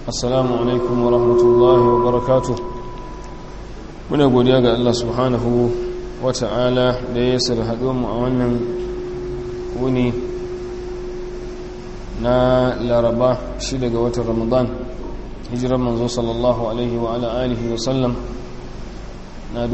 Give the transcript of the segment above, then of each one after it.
assalamu alaikum wa rahmatullahi wa barakatu muna godiya ga Allah subhanahu wa ta'ala da ya sar mu a wannan wuni na laraba shi daga watan ramadan hijirar manzo sallallahu alaihi wa ala alihi wa sallam na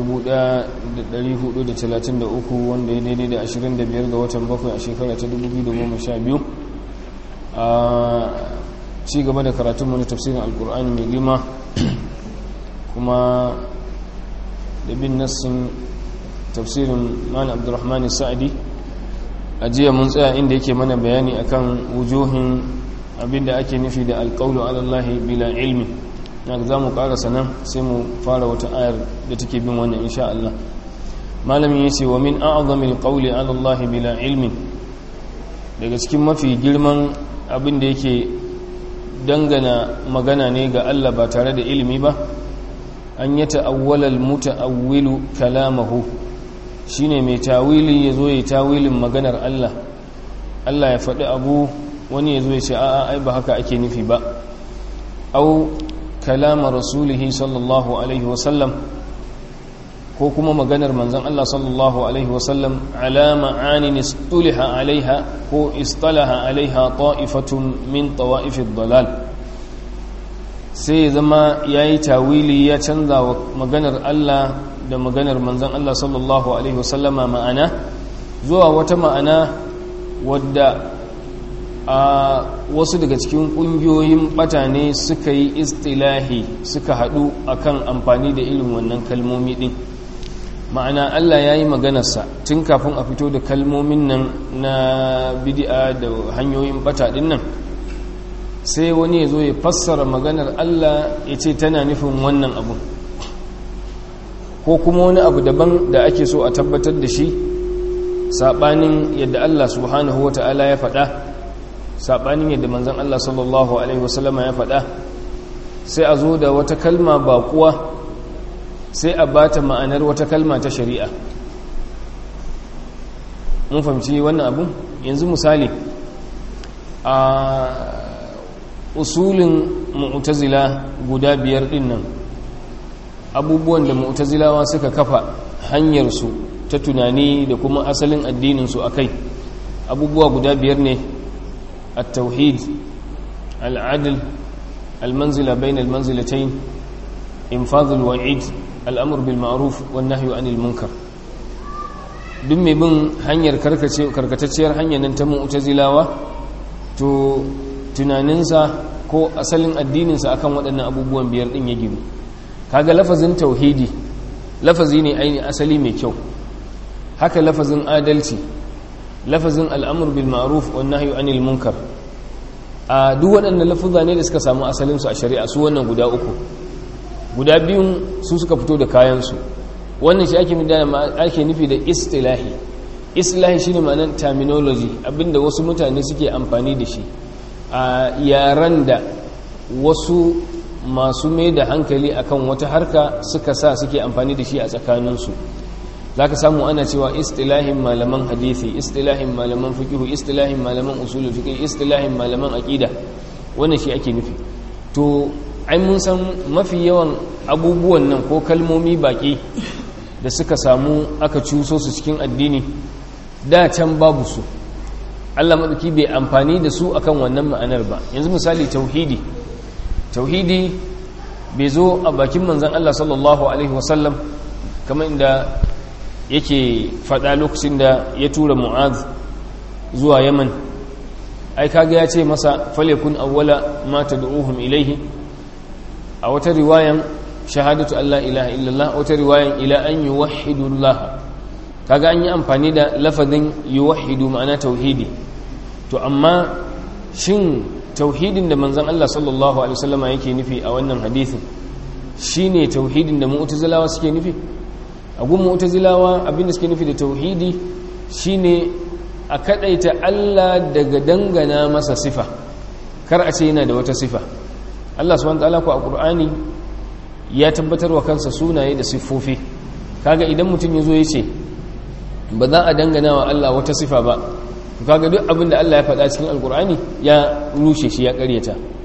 1433 wanda ya daidai da 25 ga watan bakwai a shekara ta 2012 a ci gaba da karatun na tafsirin alkur'ani mai girma kuma da bin nassin tafsirin mani abdurrahmani sa'adi a jiya mun tsaya inda yake mana bayani akan wujuhin abinda ake nufi da alƙaulu alallahi bila ilmi na za mu ƙarasa nan sai mu fara wata ayar da take bin wannan insha Allah malamin ya ce wa min a'azamil qawli alallahi bila ilmi daga cikin mafi girman abin da yake dangana magana ne ga Allah ba tare da ilimi ba an yi ta'awwalal muta'awwilu kalamahu shine mai tawili ya zo ya tawilin maganar Allah Allah ya faɗi abu wani ya zo ya ce a'a ai ba haka ake nufi ba au kalama rasulihi sallallahu alaihi wasallam ko kuma maganar manzon Allah sallallahu alaihi wasallam ala ma'anin istuliha alaiha ko istalaha alaiha ta'ifatun min tawa'ifid dalal sai ya zama yayi tawili ya canza wa maganar Allah da maganar manzon Allah sallallahu alaihi wasallama ma'ana zuwa wata ma'ana wadda a wasu daga cikin kungiyoyin batane suka yi istilahi suka haɗu akan amfani da irin wannan kalmomi din ma'ana Allah ya yi maganarsa tun kafin a fito da kalmomin nan na bidi'a da hanyoyin bata din nan sai wani ya zo ya fassara maganar Allah ya ce tana nufin wannan abu ko kuma wani abu daban da ake so a tabbatar da shi saɓanin yadda Allah subhanahu wa ta'ala ya faɗa saɓanin yadda manzan Allah sallallahu Alaihi wasallama ya faɗa sai a zo da wata kalma baƙuwa sai a bata ma'anar wata kalma ta shari'a mun fahimci wannan abu yanzu misali a usulin mu'tazila guda biyar din nan abubuwan da mu'tazilawa suka kafa hanyarsu ta tunani da kuma asalin addininsu a kai abubuwa guda biyar ne at-tauhid al-adl al-manzila bain al-manzilatayn infadhul wa'id al'amur bil ma'ruf wan nahyu anil munkar duk mai bin hanyar karkatacciyar hanyar nan ta mu'tazilawa to tunaninsa ko asalin addininsa akan waɗannan abubuwan biyar ɗin ya ginu kaga lafazin tauhidi lafazi ne aini asali mai kyau haka lafazin adalci lafazin al'amur bil ma'ruf wan nahyu anil munkar a duk waɗannan lafuza ne da suka samu asalinsu a shari'a su wannan guda uku guda biyun su suka fito da kayansu wannan shi ake nufi da istilahi istilahi shine ma'anar terminology abinda wasu mutane suke amfani da shi a yaran da wasu masu mai da hankali akan wata harka suka sa suke amfani da shi a tsakaninsu za ka samu ana cewa istilahin malaman hadithi istilahin malaman fikihu istilahin malaman usulul fiqh istilahin malaman aqida wannan shi ake nufi to ai mun san mafi yawan abubuwan nan ko kalmomi baki da suka samu aka cuso su cikin addini da can babu su Allah maɗauki bai amfani da su akan wannan ma'anar ba yanzu misali tauhidi tauhidi bai zo a bakin manzan Allah sallallahu alaihi wasallam kamar inda yake faɗa lokacin da ya tura mu'az zuwa yaman ai kaga ya ce masa falekun awwala ma tad'uhum ilaihi a wata riwayan shahadatu Allah ilaha illallah wata riwayan ila an yuwahhidu Allah kaga an yi amfani da lafazin yuwahhidu ma'ana tauhidi to amma shin tauhidin da manzon Allah sallallahu alaihi wasallama yake nufi a wannan hadisin shine tauhidin da mu'tazilawa suke nufi a gun mu'tazilawa abinda suke nufi da tauhidi shine a kadaita Allah daga dangana masa sifa kar a ce yana da wata sifa Allah subhanahu wataala ko a Qur'ani ya tabbatar wa kansa sunaye da siffofi kaga idan mutum yazo yace ba za a dangana wa Allah wata sifa ba kaga duk abin da Allah ya faɗa cikin alkur'ani ya rushe shi ya ƙaryata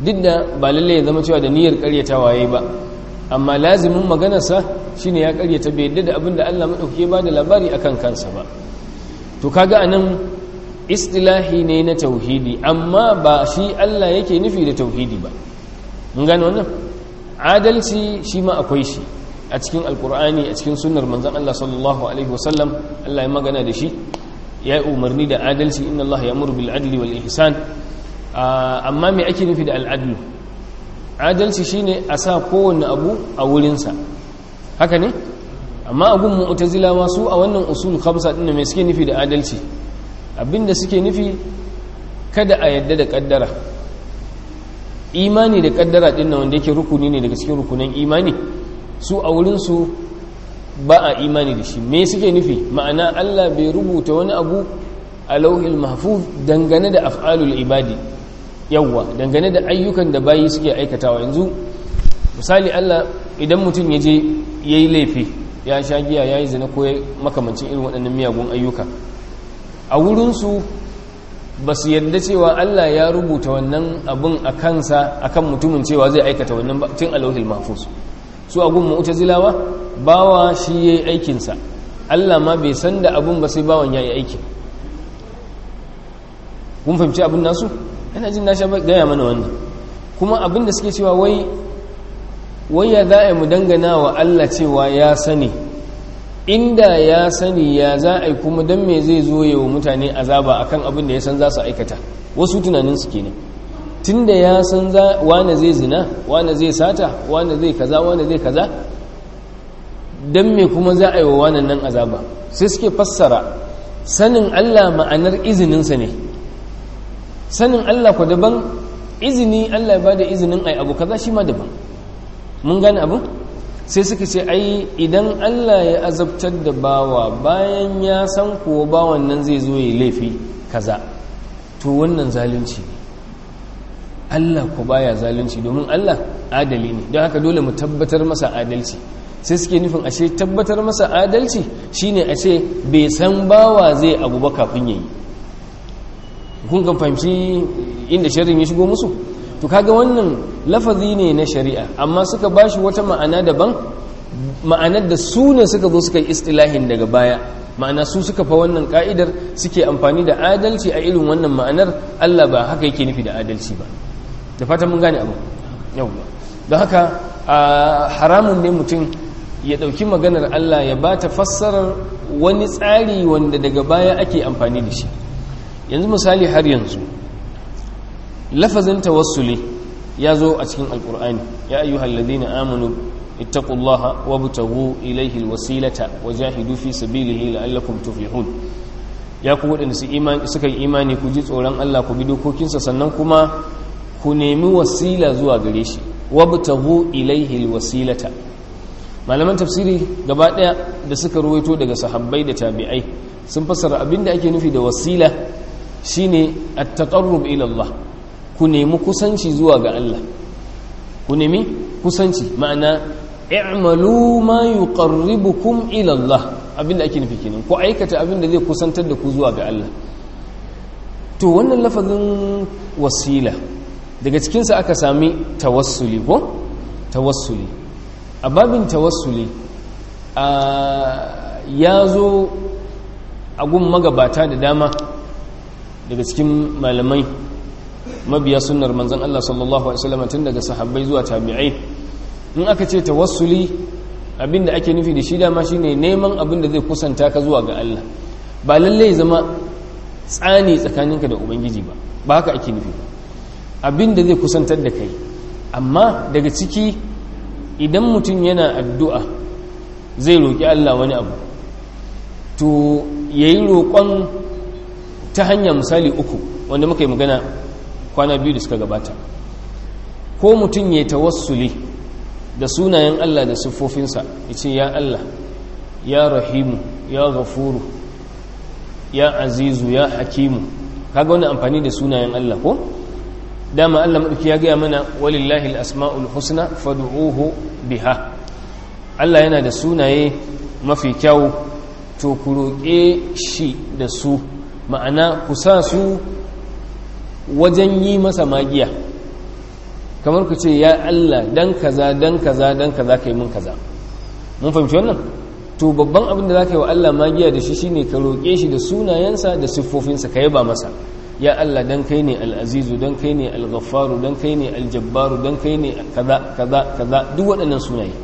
duk da ba lalle ya zama cewa da niyyar karyatawa yayi ba amma lazimin maganarsa shine ya karyata bai yadda da abin da Allah madaukake ba da labari akan kansa ba to kaga anan istilahi ne na tauhidi amma ba shi Allah yake nufi da tauhidi ba mun gane wannan adalci shi ma akwai shi a cikin alkur'ani a cikin sunnar manzon Allah sallallahu alaihi wasallam Allah ya magana da shi ya yi umarni da adalci inna Allah ya bil adli wal ihsan amma me ake nufi da al'adlu adalci shine a sa kowanne abu a wurinsa haka ne amma abun mu'tazilawa su a wannan usul khamsa din me suke nufi da adalci abinda suke nufi kada a yadda da kaddara imani da kaddara din nan wanda yake rukuni ne daga cikin rukunan imani su a wurin su ba a imani da shi me suke nufi ma'ana Allah bai rubuta wani abu a lauhil mahfuz dangane da af'alul ibadi yawwa dangane da ayyukan da bayi suke aikatawa yanzu misali Allah idan mutum ya je yayi laifi ya sha giya yayi zina ko makamancin irin waɗannan miyagun ayyuka a wurinsu ba su yadda cewa Allah ya rubuta wannan abin a kansa a kan mutumin cewa zai aikata wannan tun alauhil mafus su a gun zilawa bawa shi ya yi aikinsa Allah ma bai san da abin ba sai bawan ya yi aikin kun fahimci abin nasu yana jin na sha gaya mana wannan kuma abin da suke cewa wai wai ya za a mu dangana wa Allah cewa ya sani inda ya sani ya za a yi kuma don me zai zo yawa mutane azaba akan abin da ya san za su aikata wasu tunanin su kenan tun da ya san wane zai zina wane zai sata wane zai kaza wane zai kaza don me kuma za a yi wa wanan nan azaba sai suke fassara sanin Allah ma'anar izininsa ne sanin Allah ku daban izini Allah ya ba da izinin ai abu kaza shi ma daban mun gane abu sai suka ce ai idan Allah ya azabtar da bawa bayan ya san kuwa bawan nan zai zo ya laifi kaza to wannan zalunci ne Allah ku baya zalunci domin Allah adali ne don haka dole mu tabbatar masa adalci sai suke nufin ashe tabbatar masa adalci shine a ce bai san bawa zai abu ba kafin yayi kun kan fahimci inda sharrin ya shigo musu to kaga wannan lafazi ne na shari'a amma suka bashi wata ma'ana daban ma'anar da su ne suka zo suka yi istilahin daga baya ma'ana su suka fa wannan ka'idar suke amfani da adalci a irin wannan ma'anar Allah ba haka yake nufi da adalci ba da fatan mun gane abu yawwa don haka haramun ne mutum ya ɗauki maganar Allah ya ba ta fassarar wani tsari wanda daga baya ake amfani da shi yanzu misali har yanzu lafazin tawassuli ya zo a cikin alkur'ani ya ayyuhal ladina amanu ittaqullaha wabtaghu ilayhi alwasilata wajahidu fi sabilihi la'allakum tuflihun ya ku wadanda su imani suka yi imani ku ji tsoron Allah ku bi dokokinsa sannan kuma ku nemi wasila zuwa gare shi wabtaghu ilayhi alwasilata malaman tafsiri gaba daya da suka ruwaito daga sahabbai da tabi'ai sun fassara abinda ake nufi da wasila shine at-taqarrub ila Allah ku nemi kusanci zuwa ga Allah ku nemi kusanci ma'ana i'malu ma yuqarribukum ila Allah abinda ake nufi kenan ku aikata abinda zai kusantar da ku zuwa ga Allah to wannan lafazin wasila daga cikin sa aka sami tawassuli ko tawassuli a babin tawassuli a ya zo a gun magabata da dama daga cikin malamai mabiya sunnar manzon Allah sallallahu alaihi wasallam tun daga sahabbai zuwa tabi'ai in aka ce tawassuli abinda ake nufi da shi dama shine neman abin da zai kusanta ka zuwa ga Allah ba lalle zama tsani tsakaninka da ubangiji ba ba haka ake nufi abin da zai kusantar da kai amma daga ciki idan mutum yana addu'a zai roƙi Allah wani abu to yayi roƙon ta hanya misali uku wanda muka yi magana kwana biyu da suka gabata ko mutum ya tawassuli da sunayen Allah da siffofinsa ya ce ya Allah ya rahimu ya gafuru ya azizu ya hakimu kaga wani amfani da sunayen Allah ko dama Allah maɗauki ya gaya mana walillahi asma'ul husna fad'uhu biha Allah yana da sunaye mafi kyau to ku roƙe shi da su ma'ana ku sa su wajen yi masa magiya kamar ku ce ya Allah dan kaza dan kaza dan kaza kai mun kaza mun fahimci wannan to babban abin da zaka yi wa Allah magiya da shi shine ka roƙe shi da sunayensa da siffofinsa ka yaba masa ya Allah dan kai ne al-azizu dan kai ne al-ghaffaru dan kai ne al-jabbaru dan kai ne kaza kaza kaza duk waɗannan sunaye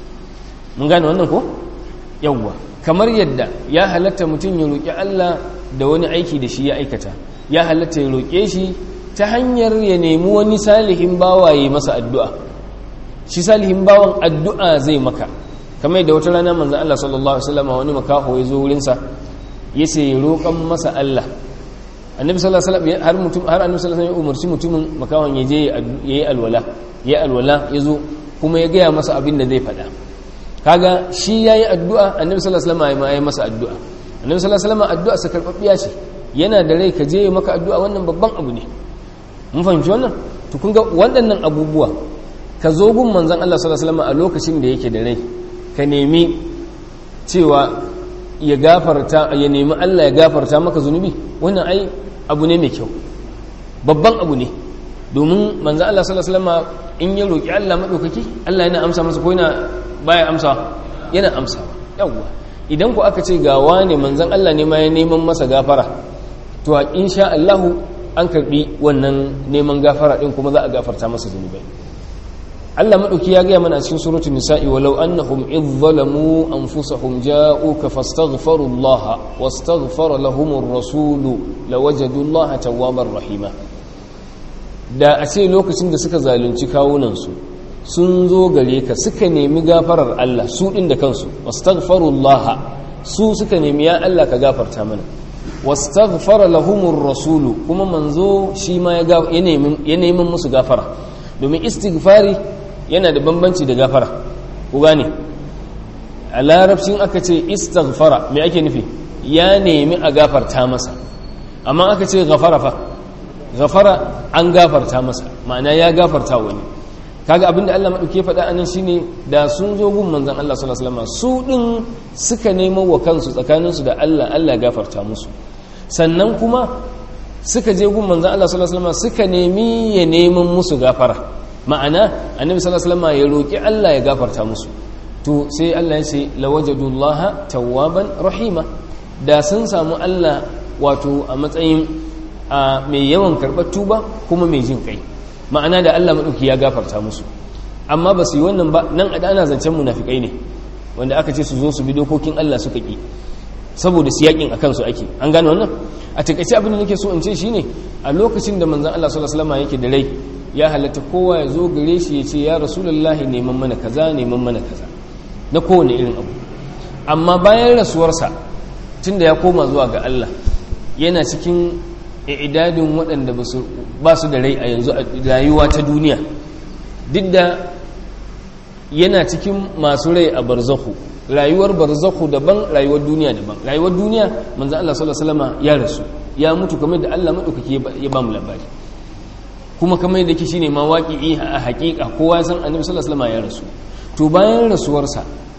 mun gane wannan ko yawwa kamar yadda ya halatta mutum ya roƙi Allah da wani aiki da shi ya aikata ya halatta ya roƙe shi ta hanyar ya nemi wani salihin bawa ya masa addu'a shi salihin bawan addu'a zai maka kamar da wata rana manzan Allah sallallahu Alaihi wasallam wani makaho ya zo wurinsa ya ce roƙon masa Allah annabi sallallahu Alaihi wasallam har mutum har annabi sallallahu Alaihi wasallam ya umarci mutumin makahon ya je ya yi alwala ya alwala ya zo kuma ya gaya masa abin da zai faɗa kaga shi ya yi addu'a annabi sallallahu Alaihi wasallam ya yi masa addu'a annabi sallallahu Alaihi wasallam addu'a sa karɓaɓɓiya ce yana da rai ka je maka addu'a wannan babban abu ne mun fahimci wannan to kun ga waɗannan abubuwa ka zo gun manzon Allah sallallahu alaihi wasallam a lokacin da yake da rai ka nemi cewa ya gafarta ya nemi Allah ya gafarta maka zunubi wannan ai abu ne mai kyau babban abu ne domin manzon Allah sallallahu alaihi wasallam in ya roki Allah madaukaki Allah yana amsa masa ko yana baya amsa yana amsa yawwa idan ku aka ce ga wane manzon Allah ne ma ya neman masa gafara to insha Allah an karbi wannan neman gafara din kuma za a gafarta masa zunubai Allah madauki ya gaya mana a cikin suratul nisa'i walau annahum idh zalamu anfusahum ja'uka fastaghfiru Allah wastaghfara lahum ar-rasul lawajadu Allah tawwabar rahima da a ce lokacin da suka zalunci kawunan su sun zo gare ka suka nemi gafarar Allah su din da kansu wastaghfiru Allah su suka nemi ya Allah ka gafarta mana wastaghfara lahumur rasulu kuma manzo shi ma ya nemi musu gafara domin istighfari yana da bambanci da gafara ku gane a larabcin aka ce istighfara me ake nufi ya nemi a gafarta masa amma aka ce gafara fa gafara an gafarta masa ma'ana ya gafarta wani kaga abinda Allah madauke faɗa anan shine da sun zo gun manzon Allah sallallahu alaihi wasallam su din suka nemo wa kansu tsakaninsu da Allah Allah ya gafarta musu sannan kuma suka je gun manzon Allah sallallahu alaihi wasallam suka nemi ya neman musu gafara ma'ana annabi sallallahu alaihi wasallam ya roki Allah ya gafarta musu to sai Allah ya ce lawajadullaha tawwaban rahima da sun samu Allah wato a matsayin mai yawan karɓar tuba kuma mai jin kai ma'ana da Allah maɗauki ya gafarta musu amma ba su yi wannan ba nan a ana zancen munafikai ne wanda aka ce su zo su bi dokokin Allah suka ƙi saboda siyakin a kansu ake an gane wannan a takaice abin da nake so in ce shine a lokacin da manzon Allah sallallahu alaihi wasallam yake da rai ya halatta kowa ya zo gare shi ya ce ya rasulullahi neman mana kaza neman mana kaza na kowane irin abu amma bayan rasuwarsa tunda ya koma zuwa ga Allah yana cikin idadin waɗanda ba su da rai a yanzu a rayuwa ta duniya duk da yana cikin masu rai a barzahu rayuwar barzahu daban rayuwar duniya daban rayuwar duniya manzo Allah sallallahu alaihi wasallam ya rasu ya mutu kamar da Allah madaukaki ya ba mu labari kuma kamar da yake shine ma waqi'i a haƙiƙa kowa san annabi sallallahu alaihi wasallam ya rasu to bayan rasuwarsa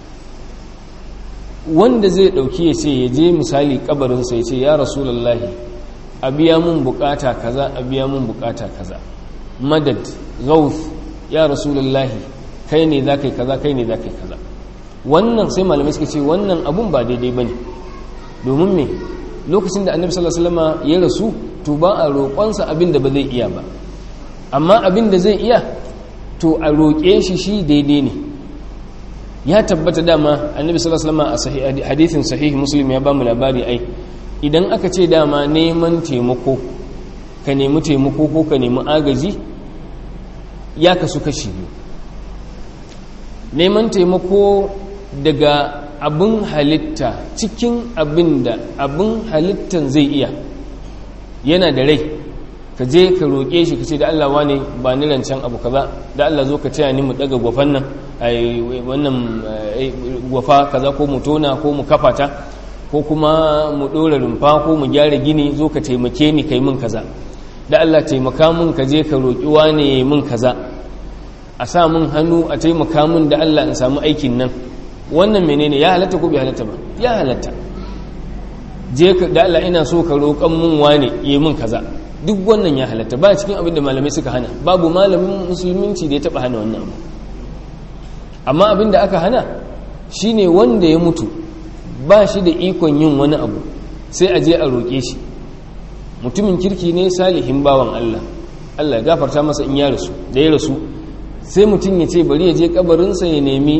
wanda zai dauki ya ce ya je misali kabarin sa ya ce ya rasulullahi a biya mun bukata kaza a biya mun bukata kaza madad gauth ya rasulullahi kai ne za kai kaza kai ne za kai kaza wannan sai malamai suka ce wannan abun ba daidai bane domin me lokacin da annabi sallallahu alaihi wasallam ya rasu to ba a roƙonsa abin da ba zai iya ba amma abin da zai iya to a roƙe shi shi daidai ne ya tabbata dama annabi sallallahu alaihi wasallam a hadithin sahih muslim ya ba mu labari ai idan aka ce dama neman taimako ka nemi taimako ko ka nemi agaji ya kasu kashi biyu neman taimako daga abin halitta cikin abin da abin halittan zai iya yana da rai ka je ka roƙe shi ka ce da Allah wane ba ni rancen abu kaza da Allah zo ka taya ni mu daga gwafan nan wannan gwafa kaza ko mu tona ko mu kafa ta ko kuma mu ɗora rumfa ko mu gyara gini zo ka taimake ni kai min kaza da Allah taimaka min ka je ka roƙi wane min kaza a sa min hannu a taimaka min da Allah in samu aikin nan wannan menene ya halatta ko bai halatta ba ya halatta je ka da Allah ina so ka roƙan min wane yi min kaza duk wannan ya halatta ba cikin abin da malamai suka hana babu malamin musulminci da ya taba hana wannan abu amma abin da aka hana shine wanda ya mutu ba shi da ikon yin wani abu sai a je a roƙe shi mutumin kirki ne salihin bawan Allah Allah ya gafarta masa in ya rasu da ya rasu sai mutum ya ce bari ya je kabarinsa ya nemi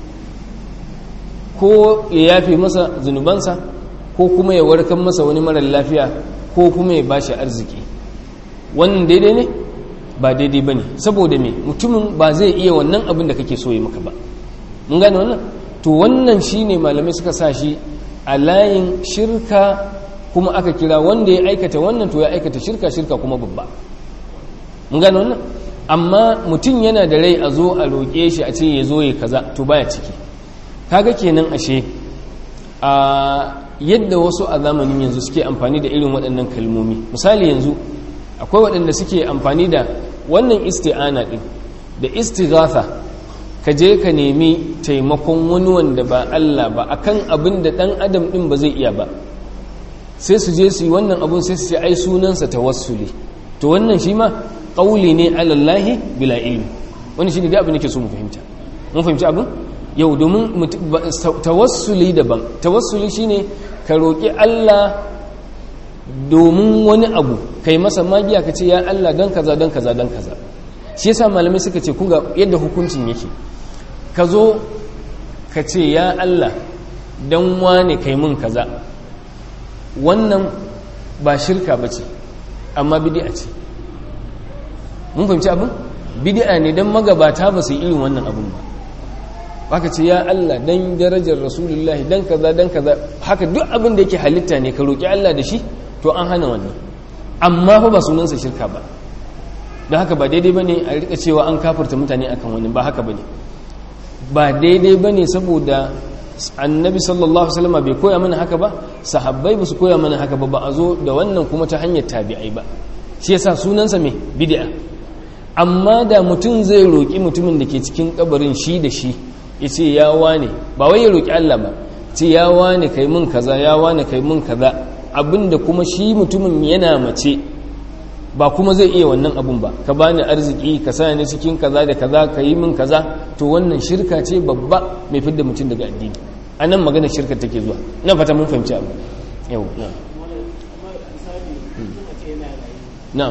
ko ya yafe masa zunubansa ko kuma ya warkar masa wani marar lafiya ko kuma ya bashi arziki wannan daidai ne ba daidai ba ne saboda me mutumin ba zai iya wannan abin da kake so ya maka ba mun gane wannan to wannan shine malamai suka sa shi a layin shirka kuma aka kira wanda ya aikata wannan to ya aikata shirka shirka kuma babba mun gane wannan amma mutum yana da rai a zo a roƙe shi a ce ya zo ya kaza to baya ciki kaga kenan ashe a yadda wasu a zamanin yanzu suke amfani da irin waɗannan kalmomi misali yanzu akwai waɗanda suke amfani da wannan isti'ana ɗin da istighatha ka je ka nemi taimakon wani wanda ba Allah ba akan abin da ɗan adam ɗin ba zai iya ba sai su je su yi wannan abun sai su ce ai sunansa tawassuli to wannan shi ma ƙauli ne alallahi bila ilmi wani shi ne da abin da ke so mu fahimta mun fahimci abin yau domin tawassuli daban tawassuli shine ka roƙi Allah domin wani abu kai masa magiya ka ce ya Allah don kaza don kaza don kaza shi yasa malamai suka ce kunga yadda hukuncin yake ka zo ka ce ya Allah don wane kai mun kaza wannan ba shirka ba ce amma bidi'a ce mun fahimci abin bidi'a ne don magabata ba su yi irin wannan abin ba baka ce ya Allah dan darajar rasulullahi dan kaza dan kaza haka duk abin da yake halitta ne ka roki Allah da shi to an hana wannan amma fa ba sunansa shirka ba don haka ba daidai bane a rika cewa an kafirta mutane akan wani ba haka bane ba daidai bane saboda annabi sallallahu alaihi wasallam bai koya mana haka ba sahabbai ba su koya mana haka ba ba a zo da wannan kuma ta hanyar tabi'ai ba shi yasa sunansa me bid'a amma da mutum zai roki mutumin da ke cikin kabarin shi da shi ya ce ya wane ba wai ya roƙi Allah ba ce ya wane kai mun kaza ya wane kai mun kaza abinda kuma shi mutumin yana mace ba kuma zai iya wannan abun ba ka bani arziki ka sa ni cikin kaza da kaza ka yi min kaza to wannan shirka ce babba mai fidda mutum daga addini anan magana shirka take zuwa ina fata mun fahimci abu yau na na'am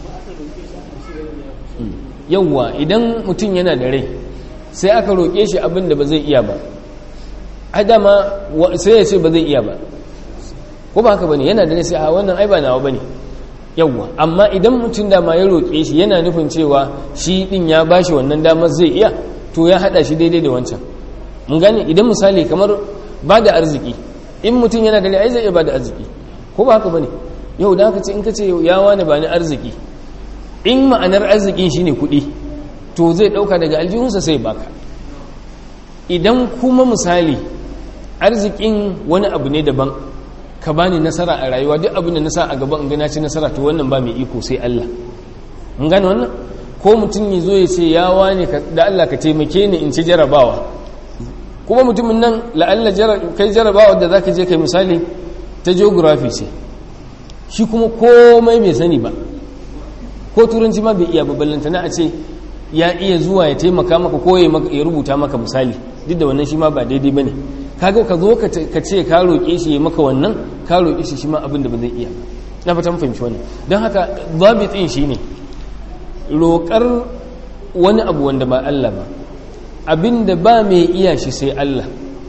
yawwa idan mutum yana da rai sai aka roƙe shi abin da ba zai iya ba adama sai ya ce ba zai iya ba ko ba haka bane yana da rai sai a wannan ai ba nawa bane yawwa amma idan mutum da ma ya roƙe shi yana nufin cewa shi din ya bashi wannan damar zai iya to ya hada shi daidai da wancan mun gane idan misali kamar ba da arziki in mutum yana da rai ai zai iya ba da arziki ko ba haka bane yau da haka ce in ka ce ya wani ba ni arziki in ma'anar arzikin shine kuɗi to zai ɗauka daga aljihunsa sai baka idan kuma misali arzikin wani abu ne daban ka bani nasara a rayuwa duk abin da na sa a gaban in gana ci nasara to wannan ba mai iko sai Allah mun gane wannan ko mutum ya zo ya ce ya wane da Allah ka taimake ni in ci jarabawa kuma mutumin nan la'alla kai jarabawa da zaka je kai misali ta geography ce shi kuma komai bai sani ba ko turanci ma bai iya babbalanta na a ce ya iya zuwa ya taimaka maka ko ya rubuta maka misali duk da wannan shi ma ba daidai ba ne kaga ka zo ka ce ka roƙe shi ya maka wannan ka roƙe shi shi ma abin da ba zai iya na fata fahimci wannan don haka zabitin shi ne roƙar wani abu wanda ba Allah ba abin da ba mai iya shi sai Allah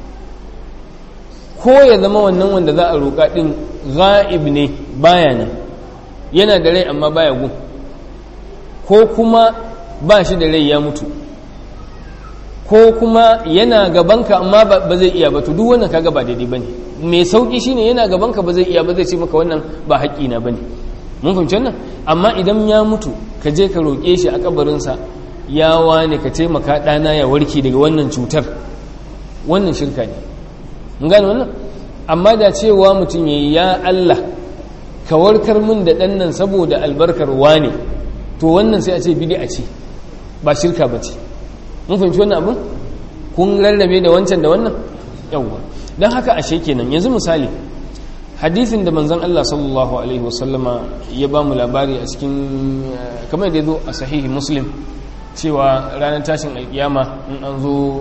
ko ya zama wannan wanda za a roƙa ɗin ga'ib ne baya nan yana da rai amma baya gun ko kuma ba shi da rai ya mutu ko kuma yana gabanka amma ba zai iya ba to duk wannan kaga ba daidai bane mai sauki shine yana gabanka ba zai iya ba zai ce maka wannan ba haƙƙi na bane mun fahimci wannan amma idan ya mutu ka je ka roƙe shi a kabarinsa ya wane ka taimaka ɗana ya warke daga wannan cutar wannan shirka ne mun gane wannan amma da cewa mutum ya ya Allah ka warkar min da ɗan nan saboda albarkar wane to wannan sai a ce bid'a ce ba shirka ba ce mun fahimci wannan abin kun rarrabe da wancan da wannan yawwa don haka ashe kenan yanzu misali hadithin da manzon Allah sallallahu alaihi wasallama ya ba mu labari a cikin kamar da ya zo a sahihi muslim cewa ranar tashin alkiyama in an zo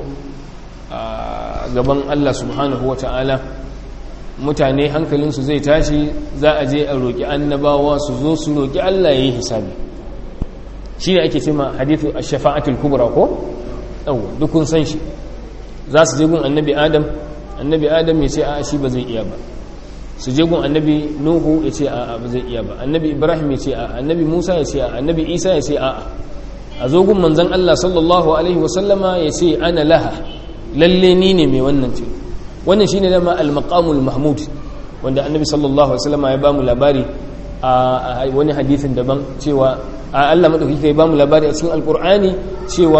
a gaban Allah subhanahu wa ta'ala mutane hankalinsu zai tashi za a je a roƙi annabawa su zo su roƙi Allah ya yi hisabi shi ne ake cema hadithu a shafa'atul kubra ko? ɗauwa dukun san shi za su je gun annabi adam annabi adam ya ce a shi ba zai iya ba su je gun annabi nuhu ya ce a ba zai iya ba annabi ibrahim ya ce a annabi musa ya ce a annabi isa ya ce a a zo gun manzan allah sallallahu alaihi wasallama ya ce ana laha lalle ni ne mai wannan ce wannan shine dama al-maqamul mahmud wanda annabi sallallahu alaihi wasallama ya bamu labari a wani hadithin daban cewa Allah madaukaki ya bamu labari a cikin alqur'ani cewa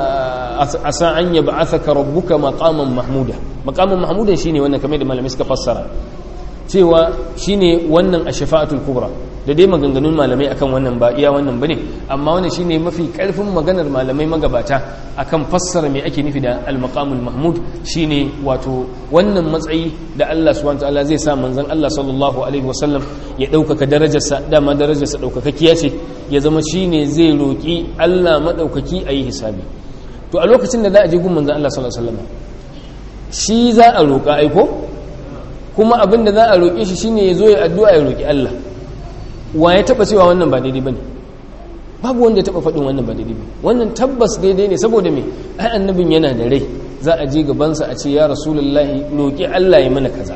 asa an yab'athaka rabbuka maqaman mahmuda maqaman mahmudan shine wannan kamar da malamai suka fassara cewa shine wannan ash-shafa'atul kubra da dai maganganun malamai akan wannan ba iya wannan bane amma wannan shine mafi karfin maganar malamai magabata akan fassara me ake nufi da al-maqamul mahmud shine wato wannan matsayi da Allah subhanahu wataala zai sa manzon Allah sallallahu alaihi wasallam ya daukaka darajarsa dama darajarsa daukakakkiya ce ya zama shine zai roki Allah madaukaki ayi hisabi to a lokacin da za a je gun manzon Allah sallallahu alaihi wasallam shi za a roka aiko kuma abin da za a roƙe shi shine ya zo ya addu'a ya roƙi Allah wa ya taɓa cewa wannan ba daidai ba ne babu wanda ya taɓa faɗin wannan ba daidai ba wannan tabbas daidai ne saboda me ai annabin yana da rai za a je gabansa a ce ya rasulullahi roƙi Allah ya mana kaza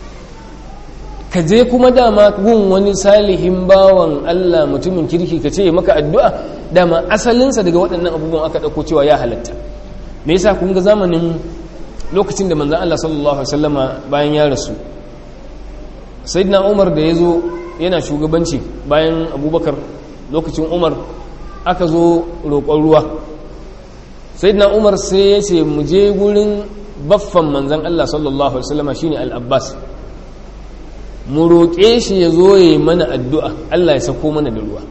ka je kuma dama gun wani salihin bawan Allah mutumin kirki ka ce maka addu'a dama asalinsa daga waɗannan abubuwan aka ɗauko cewa ya halatta me yasa kun ga zamanin lokacin da manzan Allah sallallahu Alaihi wasallama bayan ya rasu sayyidina umar da ya zo yana shugabanci bayan abubakar lokacin umar aka zo roƙon ruwa sayyidina umar sai ya ce mu je gurin baffan manzan Allah sallallahu Alaihi wasallama shine al-abbas mu roƙe shi ya zo ya yi mana addu'a Allah ya sako mana da ruwa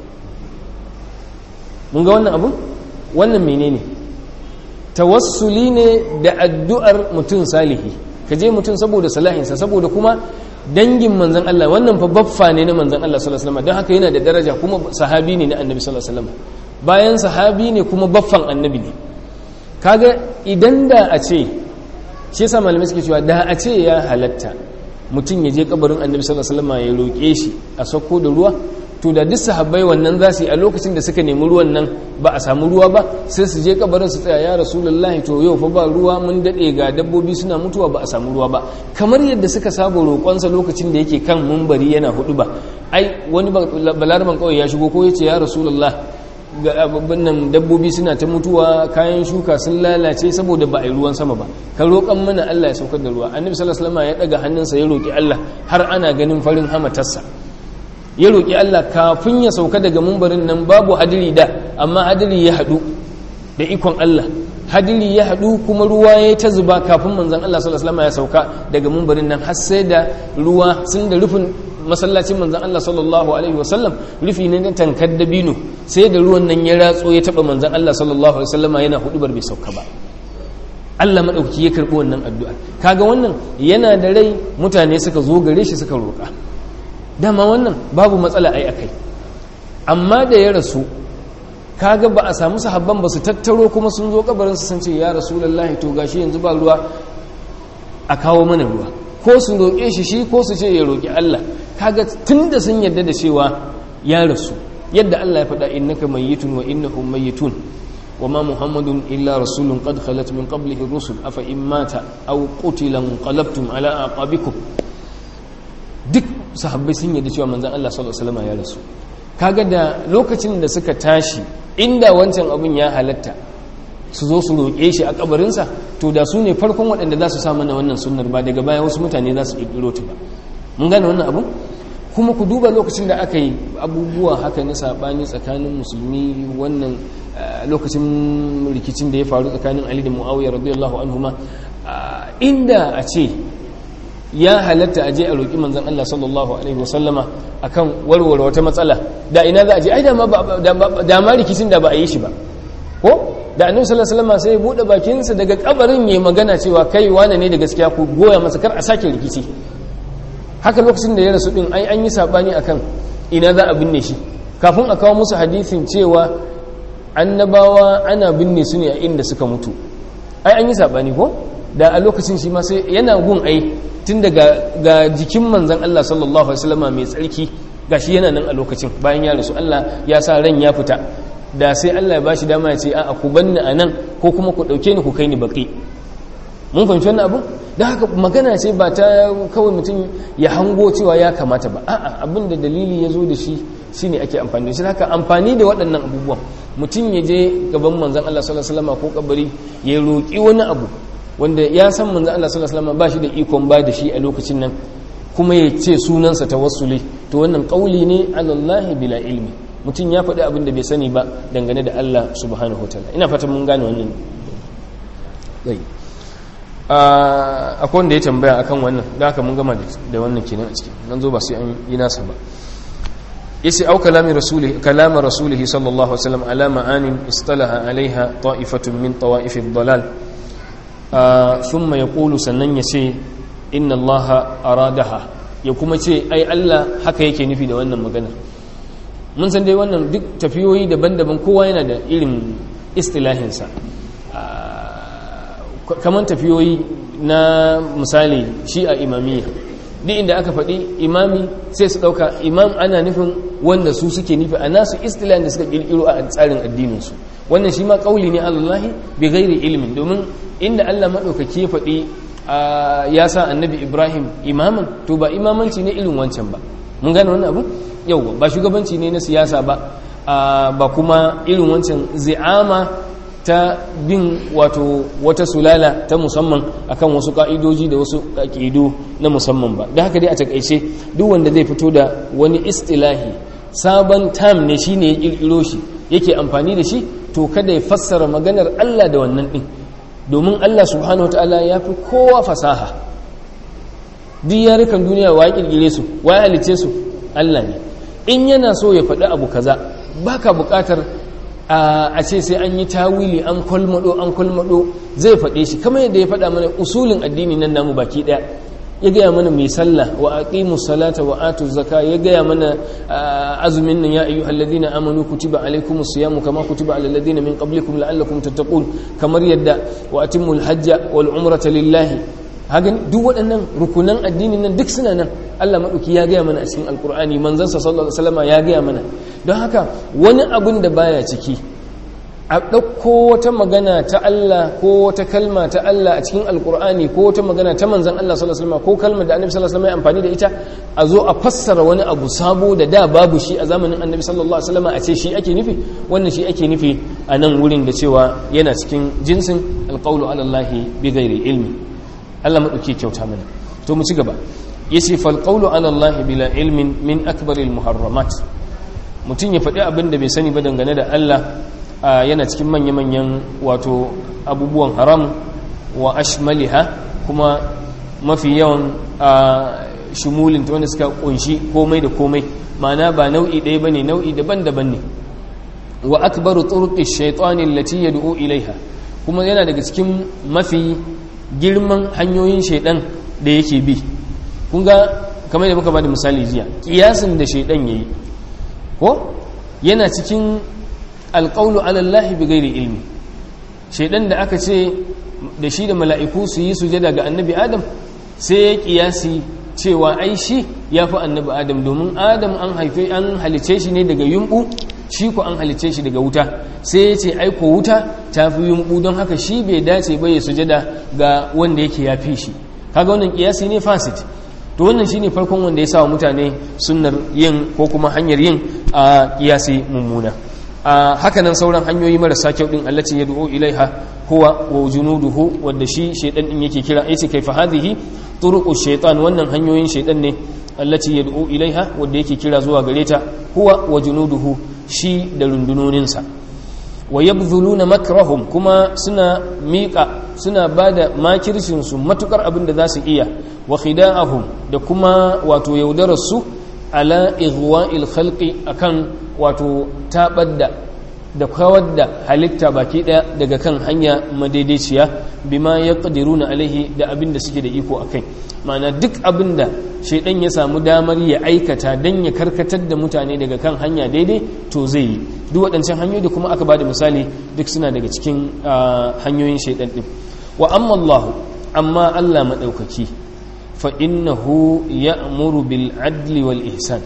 mun ga wannan abu wannan menene ne tawassuli ne da addu'ar mutum salihi ka je mutum saboda salahinsa saboda kuma dangin manzan Allah wannan fa baffa ne na manzan Allah sallallahu alaihi wasallam don haka yana da daraja kuma sahabi ne na annabi sallallahu alaihi wasallam bayan sahabi ne kuma baffan annabi ne kaga idan da a ce shi yasa malamai suke cewa da a ce ya halatta mutum ya je kabarin annabi sallallahu alaihi wasallam ya roƙe shi a sauko da ruwa to da duk sahabbai wannan za su yi a lokacin da suka nemi ruwan nan ba a samu ruwa ba sai su je kabarin su tsaya ya rasulullahi to yau fa ba ruwa mun dade ga dabbobi suna mutuwa ba a samu ruwa ba kamar yadda suka saba roƙonsa lokacin da yake kan mumbari yana hudu ba ai wani balaraban kawai ya shigo ko ya ce ya rasulullah ga abin nan dabbobi suna ta mutuwa kayan shuka sun lalace saboda ba a yi ruwan sama ba ka roƙan mana Allah ya saukar da ruwa annabi sallallahu alaihi wasallam ya daga hannunsa ya roƙi Allah har ana ganin farin hamatarsa ya roƙi Allah kafin ya sauka daga mumbarin nan babu hadiri da amma hadiri ya haɗu da ikon Allah hadiri ya haɗu kuma ruwa ya ta zuba kafin manzon Allah sallallahu alaihi wasallam ya sauka daga mumbarin nan har sai da ruwa sun da rufin masallacin manzon Allah sallallahu alaihi wasallam rufi ne na tankar dabino sai da ruwan nan ya ratso ya taba manzon Allah sallallahu alaihi wasallam yana hudubar bai sauka ba Allah madauki ya karbi wannan addu'a kaga wannan yana da rai mutane suka zo gare shi suka roƙa dama wannan babu matsala ai akai amma da ya rasu kaga ba a samu sahabban ba su tattaro kuma sun zo kabarin su sun ce ya rasulullahi to gashi yanzu ba ruwa a kawo mana ruwa ko su roƙe shi shi ko su ce ya roƙi Allah kaga tunda sun yarda da cewa ya rasu yadda Allah ya faɗa innaka mayyitun wa innahum mayyitun wa ma muhammadun illa rasulun qad khalat min qablihi rusul afa in mata aw qutila qalabtum ala aqabikum duk sahabbai sun yadda cewa manzan Allah sallallahu alaihi wasallam ya rasu kaga da lokacin da suka tashi inda wancan abun ya halatta su zo su roƙe shi a kabarinsa to da su ne farkon waɗanda za su sa mana wannan sunnar ba daga baya wasu mutane za su ƙirƙiro ta ba mun gane wannan abu kuma ku duba lokacin da aka yi abubuwa haka na saɓani tsakanin musulmi wannan lokacin rikicin da ya faru tsakanin ali da muawiya radiyallahu anhuma inda a ce ya halatta a je a roƙi manzan Allah sallallahu Alaihi wasallama a kan warware wata matsala da ina za a je ai da ma rikicin da ba a yi shi ba ko da annabi sallallahu Alaihi wasallama sai ya buɗe bakinsa daga kabarin ya magana cewa kai wane ne da gaskiya ku goya masa kar a sake rikici haka lokacin da ya rasu din ai an yi sabani akan ina za a binne shi kafin a kawo musu hadisin cewa annabawa ana binne su ne a inda suka mutu ai an yi sabani ko da a lokacin shi ma sai yana gun ai tun daga ga jikin manzon Allah sallallahu alaihi wasallama mai tsarki gashi yana nan a lokacin bayan ya rasu Allah ya sa ran ya fita da sai Allah ya bashi dama ya ce a ku banni a nan ko kuma ku dauke ni ku kai ni baki mun fahimci wannan abu da haka magana ce ba ta kawai mutum ya hango cewa ya kamata ba a'a abin da dalili ya zo da shi shine ake amfani da shi haka amfani da waɗannan abubuwan mutum ya je gaban manzon Allah sallallahu alaihi wasallam ko kabari ya roki wani abu wanda ya san manzon Allah sallallahu alaihi wasallam ba shi da ikon ba da shi a lokacin nan kuma ya ce sunansa tawassuli to wannan kauli ne alallahi bila ilmi mutum ya faɗi abin da bai sani ba dangane da Allah subhanahu wataala ina fatan mun gane wannan zai akwai wanda ya tambaya akan wannan da haka mun gama da wannan kenan a ciki nan zo ba sai an yi nasa ba yace au kalami rasuli kalama rasulih sallallahu alaihi wasallam ala ma'anin istalaha alaiha ta'ifatun min tawa'if ad-dalal thumma yaqulu sannan yace inna allaha aradaha ya kuma ce ai Allah haka yake nufi da wannan magana mun san dai wannan duk tafiyoyi daban-daban kowa yana da irin istilahinsa kamar tafiyoyi na misali shi a imamiyya duk inda aka faɗi imami sai su ɗauka imam ana nufin wanda su suke nufi a nasu istilahin da suka ƙirƙiro a tsarin addininsu wannan shi ma ƙauli ne allahi bi gairi ilimin domin inda allah maɗaukaki ya faɗi ya sa annabi ibrahim imaman to ba imamanci ne irin wancan ba mun gane wannan abu yau ba shugabanci ne na siyasa ba ba kuma irin wancan zi'ama ta bin wato wata sulala ta musamman akan wasu ka'idoji da wasu ka'ido na musamman ba da haka dai a takaice duk wanda zai fito da wani istilahi sabon tam ne shine ya kirkiro shi yake amfani da shi to kada ya fassara maganar Allah da wannan din domin Allah subhanahu wataala ya fi kowa fasaha duk yarukan duniya wa ya kirkire su wa ya halice su Allah ne in yana so ya faɗi abu kaza baka buƙatar a ce sai an yi tawili an kwalmado an kwalmado zai faɗe shi kamar yadda ya faɗa mana usulin addini nan namu baki ɗaya ya gaya mana mai sallah wa aqimu salata wa atu zaka ya gaya mana azumin nan ya ayyuhal ladina amanu kutiba alaykumus siyamu kama kutiba alal ladina min qablikum la'allakum tattaqun kamar yadda wa atimul hajja wal umrata lillahi hagan duk waɗannan rukunan addini nan duk suna nan Allah maɗauki ya gaya mana a cikin alkur'ani manzansa sallallahu alaihi wasallam ya gaya mana don haka wani abun da baya ciki a ɗauko wata magana ta Allah ko wata kalma ta Allah a cikin alkur'ani ko wata magana ta manzan Allah sallallahu alaihi wasallam ko kalmar da annabi sallallahu alaihi wasallam ya amfani da ita a zo a fassara wani abu sabo da da babu shi a zamanin annabi sallallahu alaihi wasallam a ce shi ake nufi wannan shi ake nufi a nan wurin da cewa yana cikin jinsin alqawlu ala Allah bi ghairi ilmi Allah maɗauki kyauta mana to mu ci gaba yace fal qawlu ala Allah bila ilmin min akbaril muharramat mutum ya faɗi abin da bai sani ba dangane da Allah yana cikin manya-manyan wato abubuwan haram wa ashmaliha kuma mafi yawan shimulin ta wanda suka kunshi komai da komai ma'ana ba nau'i ɗaya bane nau'i daban-daban ne wa akbaru turuqi shaytani allati yad'u ilaiha kuma yana daga cikin mafi girman hanyoyin shaidan da yake bi kun ga kamar da muka ba da misali jiya kiyasin da shaidan ya yi ko yana cikin alƙaunu alallahi bi gairi ilmi shaidan da aka ce da shi da mala'iku su yi sujada ga annabi adam sai ya kiyasi cewa ai shi ya fi annabi adam domin adam an haife an halice shi ne daga yumbu shi ko an halice shi daga wuta sai ya ce aiko wuta ta fi yumbu don haka shi bai dace ba ya sujada ga wanda yake ya fi shi kaga wannan kiyasi ne fasit to wannan shine farkon wanda ya sawa mutane sunnar yin ko kuma hanyar yin a kiyasi mummuna a hakanan sauran hanyoyi marasa kyau din allati yad'u ilaiha huwa wa junuduhu wanda shi shaydan din yake kira yace kaifa hadhihi turuqu shaytan wannan hanyoyin shaydan ne allati yad'u ilaiha wanda yake kira zuwa gare ta huwa wa junuduhu shi da rundunoninsa wa yabdhuluna makrahum kuma suna miƙa suna bada makircin su matukar abin da za su iya wa khida'ahum da kuma wato yaudarar su ala ighwa'il khalqi akan wato tabadda da kawar da halitta baki daya daga kan hanya madaidaiciya bima ya na alaihi da abin da suke da iko a kai ma'ana duk abin da shaidan ya samu damar ya aikata don ya karkatar da mutane daga kan hanya daidai to zai yi duk waɗancan hanyoyi da kuma aka ba da misali duk suna daga cikin hanyoyin shaidan ɗin wa amma allahu amma allah maɗaukaki fa innahu ya'muru bil adli wal ihsan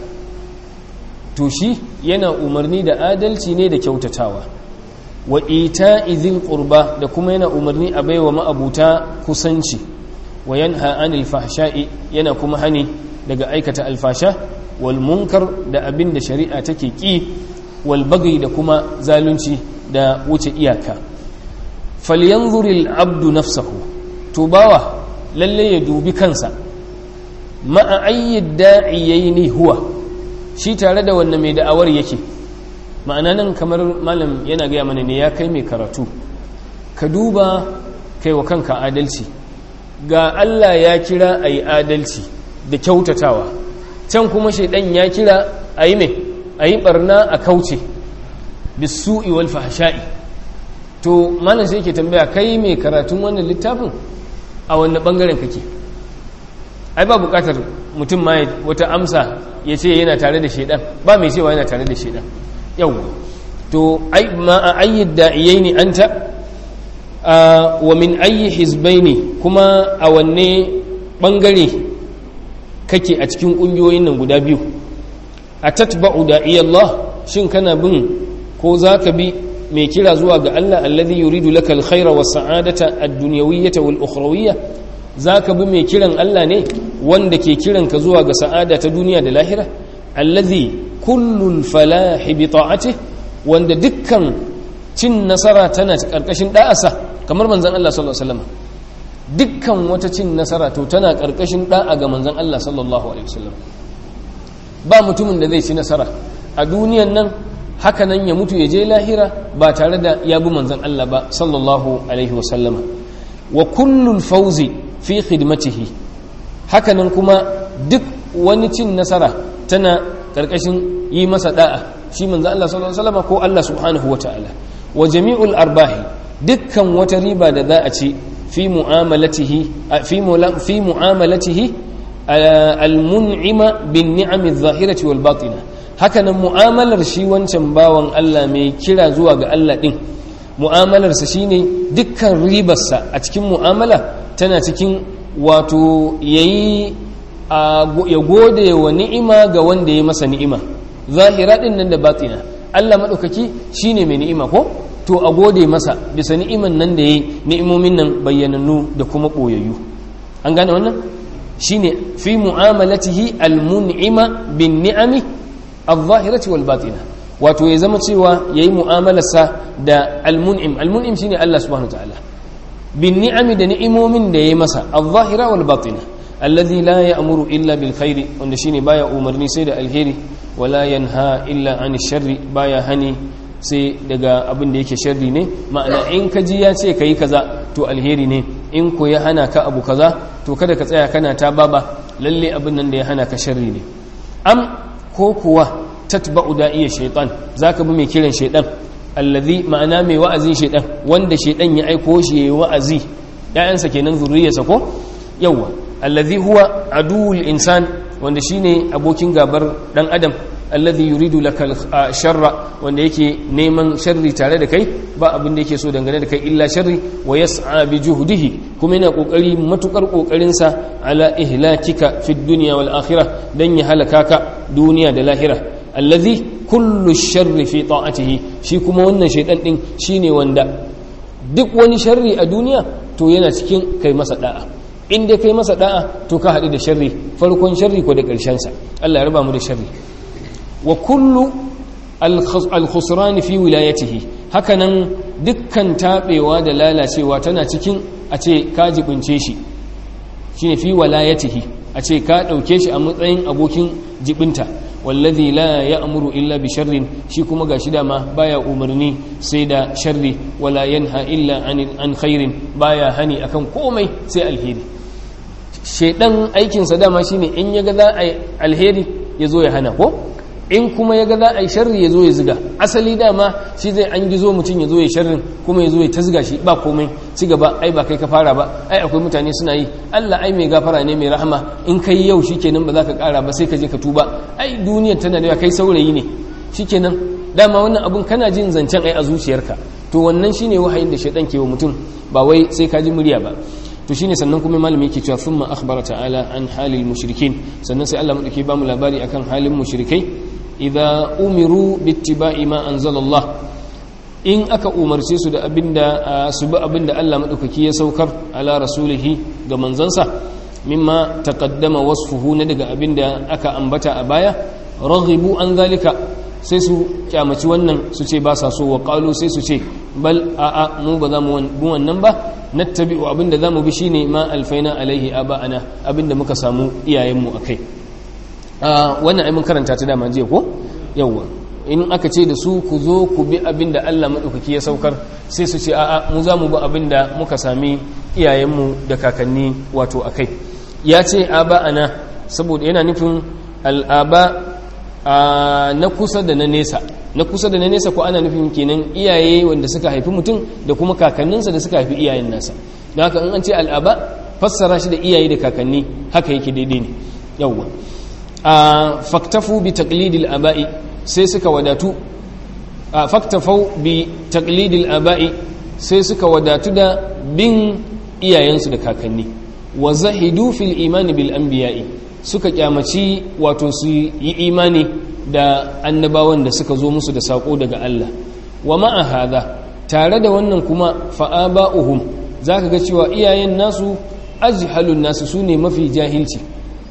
to shi yana umarni da adalci ne da kyautatawa wa ita izin qurba da kuma yana umarni a baiwa ma'abuta kusanci wa yanha anil fahsha'i yana kuma hani daga aikata alfasha wal munkar da abin da shari'a take ki wal baghi da kuma zalunci da wuce iyaka falyanzuril abdu nafsahu to bawa lalle ya dubi kansa ma'a ayyid da'iyaini huwa shi tare da wannan mai da'awar yake ma'ana nan kamar malam yana gaya mana ne ya kai mai karatu ka duba kai wa kanka adalci ga Allah ya kira a yi adalci da kyautatawa can kuma shaidan ya kira a yi mai a yi barna a kauce bisu'i wal fahsha'i to malam sai ke tambaya kai mai karatun wannan littafin a wannan bangaren kake ai ba bukatar mutum ma wata amsa ya ce yana tare da shaidan ba mai cewa yana tare da shaidan yau to ma a ayyid da'iyai ne anta wa min ayyi hizbai ne kuma a wanne bangare kake a cikin ƙungiyoyin nan guda biyu a tatba'u da'iyallah shin kana bin ko za ka bi mai kira zuwa ga Allah alladhi yuridu laka alkhaira was sa'adata ad-dunyawiyyata wal ukhrawiyya zaka bi mai kiran Allah ne wanda ke kiran ka zuwa ga sa'ada ta duniya da lahira alladhi kullul falahi bi ta'atihi wanda dukkan cin nasara tana karkashin da'asa kamar manzon Allah sallallahu alaihi wasallam dukkan wata cin nasara to tana karkashin da'a ga manzon Allah sallallahu alaihi wasallam ba mutumin da zai ci nasara a duniyan nan haka nan ya mutu ya je lahira ba tare da ya bi manzon Allah ba sallallahu alaihi wasallam wa kullul fawzi fi khidmatihi haka nan kuma duk wani cin nasara tana karkashin yi masa da'a shi manzon Allah sallallahu alaihi wasallam ko Allah subhanahu wataala wa jami'ul arbahi dukkan wata riba da za a ci fi mu'amalatihi fi fi mu'amalatihi al-mun'ima bin ni'ami adh-dhahirati wal batina hakanan mu'amalar shi wancan bawan Allah mai kira zuwa ga Allah din mu'amalarsa shine dukkan ribarsa a cikin mu'amala tana cikin wato yayi ya gode wa ni'ima ga wanda ya masa ni'ima zahira din nan da batina Allah madaukaki shine mai ni'ima ko to a gode masa bisa ni'iman nan da yayi ni'imomin nan bayyanannu da kuma boyayyu an gane wannan shine fi mu'amalatihi al-mun'ima bin ni'ami al-zahirati wal batina wato ya zama cewa yayi mu'amalarsa da al-mun'im al-mun'im shine Allah subhanahu wa ta'ala bin ni'ami da ni'imomin da yayi masa al-zahira wal batina alladhi la ya'muru illa bil khairi wanda shine baya umarni sai da alheri wala yanha illa an sharri baya hani sai daga abin da yake sharri ne ma'ana in ka ji ya ce kai kaza to alheri ne in ko ya hana ka abu kaza to kada ka tsaya kana ta baba lalle abin nan da ya hana ka sharri ne am ko kuwa tatba'u da'iya shaytan zaka bi mai kiran shaytan allazi ma'ana mai wa'azin shaytan wanda shaytan ya aiko shi yayi wa'azi ƴaƴansa kenan zuriyarsa ko yawa allazi huwa aduwul insan wanda shine abokin gabar dan adam alladhi yuridu laka sharra wanda yake neman sharri tare da kai ba abin da yake so dangane da kai illa sharri wa yas'a bi juhdihi kuma yana kokari matukar kokarin sa ala ihlakika fi dunya wal akhirah dan ya halaka ka duniya da lahira alladhi kullu sharri fi ta'atihi shi kuma wannan shaytan din shine wanda duk wani sharri a duniya to yana cikin kai masa da'a in dai kai masa da'a to ka haɗu da sharri farkon sharri ko da ƙarshen sa Allah ya raba mu da sharri wa kullu al-khusran fi wilayatihi hakanan dukkan tabewa da lalacewa tana cikin a ce ka jibince shi shine fi wilayatihi a ce ka dauke shi a matsayin abokin jibinta wallazi la ya'muru illa bi sharrin shi kuma gashi dama baya umarni sai da sharri wala yanha illa an khairin baya hani akan komai sai alheri shedan aikinsa dama shine in yaga za a alheri ya zo ya hana ko in kuma ya ga za a yi sharri ya zo ya ziga asali dama shi zai an gizo mutum ya zo ya sharrin kuma ya zo ya ta ziga shi ba komai ci gaba ai ba kai ka fara ba ai akwai mutane suna yi Allah ai mai gafara ne mai rahama in kai yau shikenan ba za ka kara ba sai ka je ka tuba ai duniyar tana da kai saurayi ne shikenan dama wannan abun kana jin zancen ai a zuciyarka to wannan shine wahayin da shaidan ke wa mutum ba wai sai ka ji murya ba to shine sannan kuma malami yake cewa thumma akhbara ta'ala an halil mushrikin sannan sai Allah madauke ba mu labari akan halin mushrikai idza umiru bittiba'i ma anzalallah in aka umarce su da abinda su bi abinda Allah madaukaki ya saukar ala rasulihi ga manzansa mimma taqaddama wasfuhu na daga abinda aka ambata a baya raghibu an zalika sai su kyamaci wannan su ce ba sa so wa qalu sai su ce bal a'a mu ba za mu wannan ba nattabi'u abinda za mu bi shine ma alfaina alaihi aba'ana abinda muka samu iyayenmu akai wannan ai mun karanta ta dama jiya ko yawwa in aka ce da su ku zo ku bi abinda Allah madaukaki ya saukar sai su ce a'a mu za mu bi abinda muka sami iyayenmu da kakanni wato akai ya ce aba'ana saboda yana nufin al'aba na kusa da na nesa na kusa da na nesa ko ana nufin kenan iyaye wanda suka haifi mutum da kuma kakanninsa da suka haifi iyayen nasa don haka in an ce al'aba fassara shi da iyaye da kakanni haka yake daidai ne yawwa a faktafu bi taqlidil aba'i sai suka wadatu a faktafau bi taqlidil aba'i sai suka wadatu da bin iyayensu da kakanni wa zahidu fil imani bil anbiya'i suka kyamaci wato su yi imani da annabawan da suka zo musu da sako daga Allah wa ma'a hada tare da wannan kuma fa'aba'uhum zaka ga cewa iyayen nasu ajhalun nasu sune mafi jahilci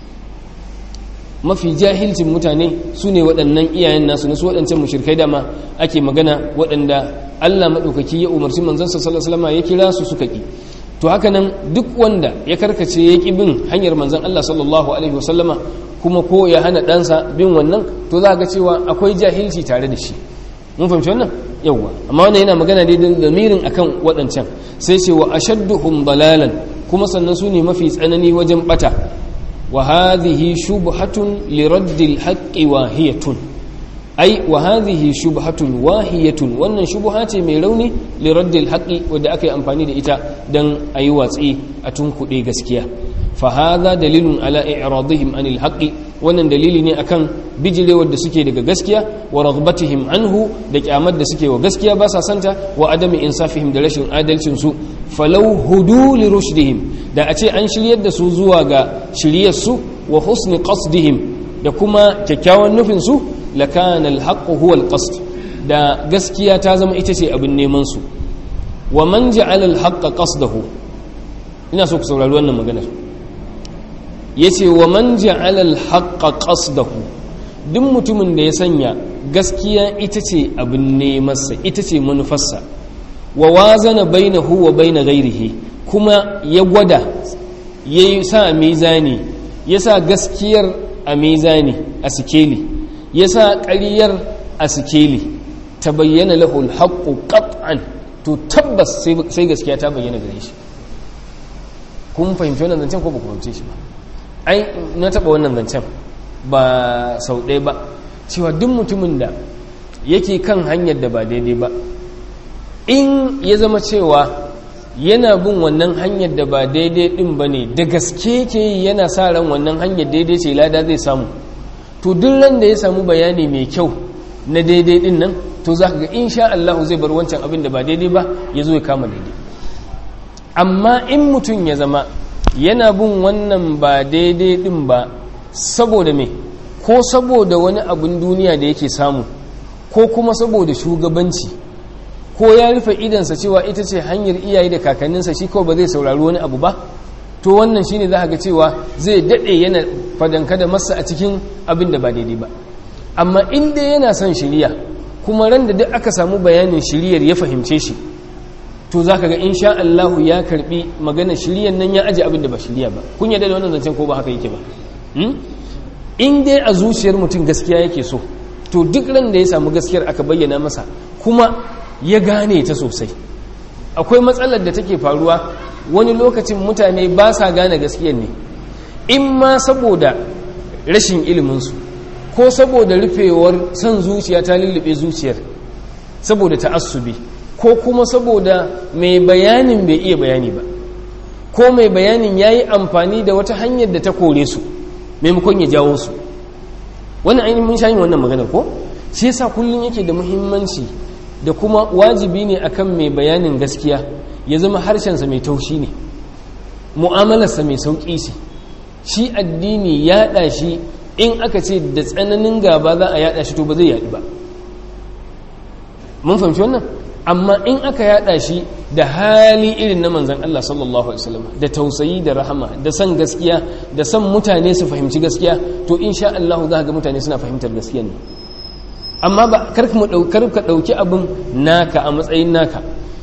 mafi jahilcin mutane sune waɗannan iyayen nasu nasu waɗancan mushrikai dama ake magana waɗanda Allah maɗaukaki ya umarci manzansa sallallahu alaihi wasallam ya kira su suka ki to haka nan duk wanda ya karkace ya ƙi bin hanyar manzan Allah sallallahu Alaihi wasallama kuma ko ya hana ɗansa bin wannan to za ga cewa akwai jahilci tare da shi mun fahimci wannan yawwa amma wannan yana magana dai da mirin akan waɗancan sai ce wa ashadduhum dalalan kuma sannan su ne mafi tsanani wajen bata wa hadhihi shubhatun li raddil haqqi wahiyatun ai wa hadhihi shubhatun wahiyatun wannan shubha ce mai rauni li raddil haqqi wanda aka yi amfani da ita dan ayi watsi a tunkuɗe gaskiya fa hadha dalilun ala i'radihim anil haqqi wannan dalili ne akan bijirewar da suke daga gaskiya wa raghbatihim anhu da kyamar da suke wa gaskiya ba sa santa wa adami insafihim da rashin adalcin su falau hudu li rushdihim da a ce an shiryar da su zuwa ga shiryar su wa husni qasdihim da kuma kyakkyawan nufin su lakana alhaqqu huwa alqasd da gaskiya ta zama ita ce abin neman su wa man ja'ala alhaqqa qasdahu ina so ku saurari wannan maganar yace wa man ja'ala alhaqqa qasdahu duk mutumin da ya sanya gaskiya ita ce abin nemansa ita ce manufarsa wa wazana bainahu wa baina ghairihi kuma ya gwada ya sa mizani ya sa gaskiyar a mizani a sikeli ya sa ƙaryar a sikeli ta bayyana lahul haƙƙo ƙat'an to tabbas sai gaskiya ta bayyana gare shi kun fahimci wannan zancen ko ba ku fahimce shi ba ai na taɓa wannan zancen ba sau ɗaya ba cewa duk mutumin da yake kan hanyar da ba daidai ba in ya zama cewa yana bin wannan hanyar da ba daidai ɗin ba ne da gaske ke yana sa ran wannan hanyar daidai ce lada zai samu to duk ran da ya samu bayani mai kyau na daidai ɗin nan to za ka ga insha Allah zai bar wancan abin da ba daidai ba ya zo ya kama daidai amma in mutum ya zama yana bin wannan ba daidai ɗin ba saboda me ko saboda wani abin duniya da yake samu ko kuma saboda shugabanci ko ya rufe idansa cewa ita ce hanyar iyaye da kakanninsa shi kawai ba zai saurari wani abu ba to wannan shine za ga cewa zai daɗe yana fadanka da masa a cikin abin da ba daidai ba amma inda yana son shiriya kuma ran da duk aka samu bayanin shiriyar ya fahimce shi to za ka ga insha Allah ya karbi magana shiriyar nan ya aje abin da ba shiriya ba kun yadda da wannan zancen ko ba haka yake ba in dai a zuciyar mutum gaskiya yake so to duk ran da ya samu gaskiyar aka bayyana masa kuma ya gane ta sosai akwai matsalar da take faruwa wani lokacin mutane ba sa gane gaskiyar ne in ma saboda rashin iliminsu ko saboda rufewar son zuciya ta lullube zuciyar saboda ta'assubi ko kuma saboda mai bayanin bai iya bayani ba ko mai bayanin ya yi amfani da wata hanyar da ta kore su maimakon ya jawo su wannan ainihin mun sha yin wannan magana ko shi yasa kullum yake da muhimmanci da kuma wajibi ne akan mai bayanin gaskiya ya zama harshensa mai taushi ne mu'amalarsa mai sauƙi ce shi addini yaɗa shi in aka ce da tsananin gaba za a yaɗa shi to ba zai yaɗu ba mun fahimci wannan amma in aka yaɗa shi da hali irin na manzan Allah sallallahu alaihi wasallam da tausayi da rahama da san gaskiya da san mutane su fahimci gaskiya to insha Allah za ga mutane suna fahimtar gaskiya ne amma ba kar ka ɗauki abin naka a matsayin naka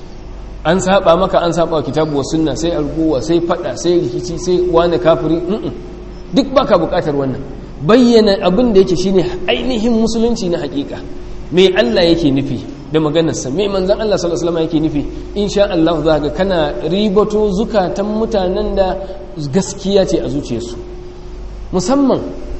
an saba maka an saba kitabu wa sunna sai arguwa sai fada sai rikici sai wani kafiri duk baka bukatar wannan bayyana abin da yake shine ainihin musulunci na hakika me Allah yake nufi da maganarsa me manzon Allah sallallahu alaihi wasallam yake nufi insha Allah za ga kana ribato zukatan mutanen da gaskiya ce a zuciyarsu musamman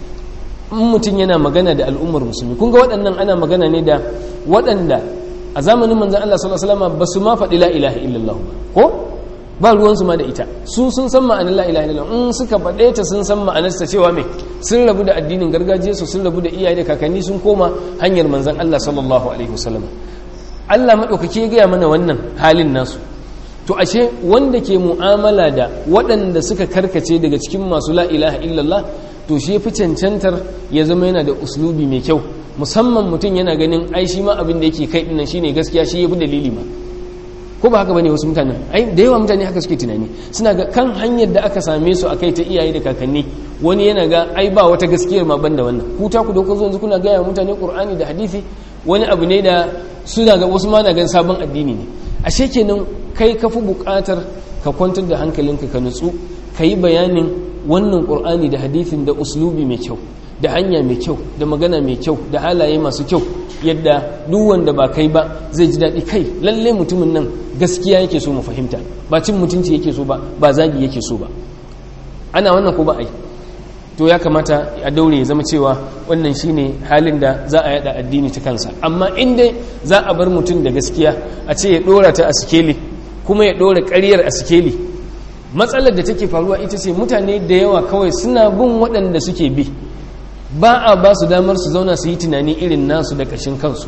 mutum yana magana da al'ummar musulmi kun ga waɗannan ana magana ne da waɗanda a zamanin manzan Allah sallallahu alaihi wasallam ba su ma faɗi la ilaha illallah ba ko ba ruwansu ma da ita su sun san ma'anar la ilaha illallah in suka faɗe ta sun san ma'anar ta cewa me sun rabu da addinin gargajiya su sun rabu da iyaye da kakanni sun koma hanyar manzan Allah sallallahu alaihi wasallam Allah madaukake ya gaya mana wannan halin nasu to ashe wanda ke mu'amala da waɗanda suka karkace daga cikin masu la ilaha illallah to shi fi cancantar ya zama yana da uslubi mai kyau musamman mutum yana ganin ai shi ma abin da yake kai dinnan shine gaskiya shi yafi dalili ma ko ba haka bane wasu mutanen ai da yawa mutane haka suke tunani suna ga kan hanyar da aka same su akai ta iyaye da kakanni wani yana ga ai ba wata gaskiyar ma banda wannan ku ta ku da kun zo kuna ga mutane qur'ani da hadisi wani abu ne da suna ga wasu ma na gan sabon addini ne ashe kenan kai ka fi buƙatar ka kwantar da hankalinka ka nutsu ka yi bayanin wannan qur'ani da hadisin da uslubi mai kyau da hanya mai kyau da magana mai kyau da halaye masu kyau yadda duk wanda ba kai ba zai ji daɗi kai lalle mutumin nan gaskiya yake so mu fahimta ba cin mutunci yake so ba ba zagi yake so ba ana wannan ko ba ai to ya kamata a daure ya zama cewa wannan shine halin da za a yada addini ta kansa amma in dai za a bar mutum da gaskiya a ce ya dora ta a sikeli kuma ya dora ƙaryar a sikeli matsalar da take faruwa ita ce mutane da yawa kawai suna bin waɗanda suke bi ba a ba su damar su zauna su yi tunani irin nasu da ƙashin kansu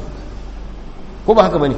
ko ba haka ba ne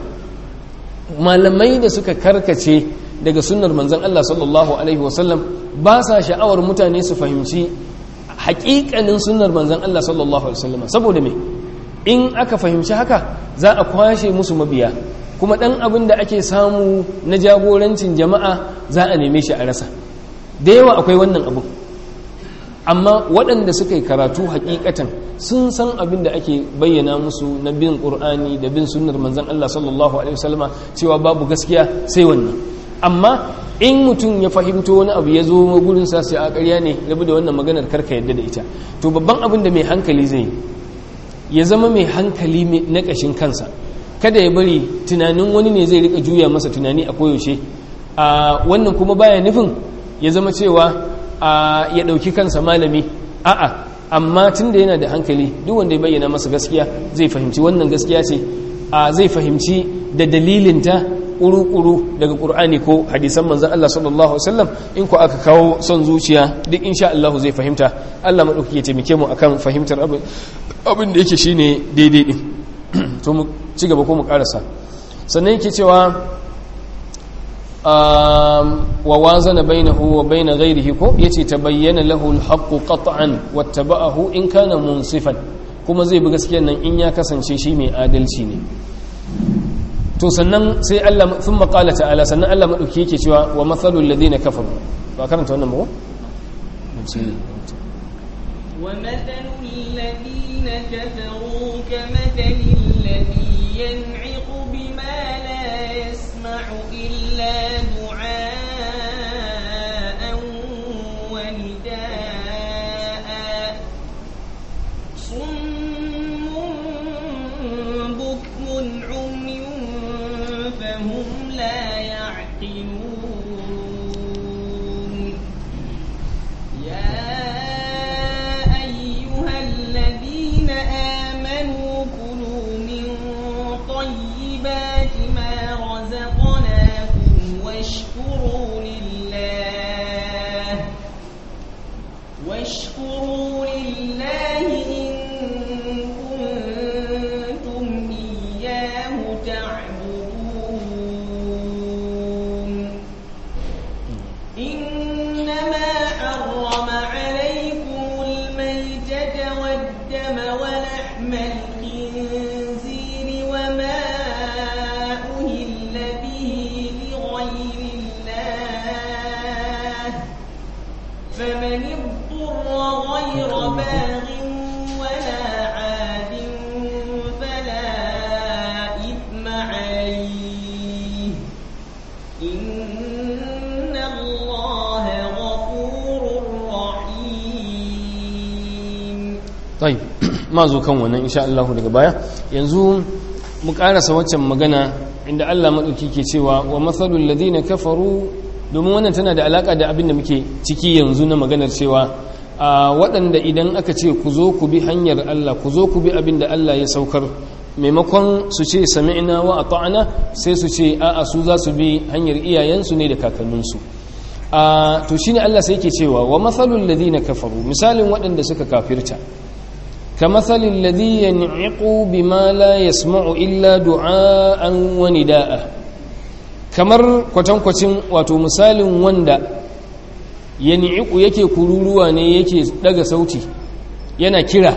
malamai da suka karkace daga sunnar manzan Allah sallallahu Alaihi wasallam ba sa sha'awar mutane su fahimci haƙiƙanin sunnar manzan Allah sallallahu Alaihi wasallam saboda me in aka fahimci haka za a kwashe musu mabiya kuma ɗan abin da ake samu na jagorancin jama'a za a neme shi a rasa da yawa akwai wannan abu amma waɗanda suka yi karatu hakikatan sun san abin da ake bayyana musu na bin ƙur'ani da bin sunnar manzan Allah sallallahu alaihi wasallama cewa babu gaskiya sai wannan amma in mutum ya fahimto wani abu ya zo gurin sa sai a ƙarya ne rabu da wannan maganar karka yadda da ita to babban abin da mai hankali zai ya zama mai hankali na ƙashin kansa kada ya bari tunanin wani ne zai rika juya masa tunani a koyaushe a wannan kuma baya nufin ya zama cewa ya ɗauki kansa malami a'a amma tun da yana da hankali duk wanda ya bayyana masa gaskiya zai fahimci wannan gaskiya ce zai fahimci da dalilinta ƙuru-ƙuru daga ƙur'ani ko hadisan manzan Allah sallallahu Alaihi wasallam in ku aka kawo son zuciya duk insha Allah zai fahimta Allah maɗauki ya taimake mu akan fahimtar abin da yake shine daidai ɗin to mu ci gaba ko mu ƙarasa sannan yake cewa wa wazana bainahu wa bain ghayrihi ko yace tabayyana lahu al-haqqu qat'an wattaba'ahu in kana munsifan kuma zai bi gaskiyar nan in ya kasance shi mai adalci ne to sannan sai Allah thumma qala ta'ala sannan Allah madauki yake cewa wa mathalul ladina kafaru ba karanta wannan ba ومثل الذين كفروا كمثل الذي ينعق بما لا يسمع إلا دعاء ونداء صم بكم عمي فهم لا يعقلون يا أيها الذين واشكروا لله واشكروا لله إن كنتم إياه تعبدون إنما حرم عليكم الميتة والدم ولحم الخنزير وما أهل به لغير الله فمن اضطر غير باغ ولا عاد فلا إثم عليه إن الله غفور رحيم طيب ma zo kan wannan insha Allah daga baya yanzu mu karasa waccan magana inda Allah madauki ke cewa wa mathalul ladina kafaru domin wannan tana da alaka da abin da muke ciki yanzu na maganar cewa a waɗanda idan aka ce ku zo ku bi hanyar Allah ku zo ku bi abin da Allah ya saukar maimakon su ce sami'na wa ata'na sai su ce a'a su za su bi hanyar iyayensu ne da kakanninsu a to shine Allah sai yake cewa wa mathalul ladina kafaru misalin waɗanda suka kafirta كمثل الذي ينعق بما لا يسمع إلا دعاء ونداء kamar kwatankwacin wato misalin wanda ya ni'iku yake kururuwa ne yake daga sauti yana kira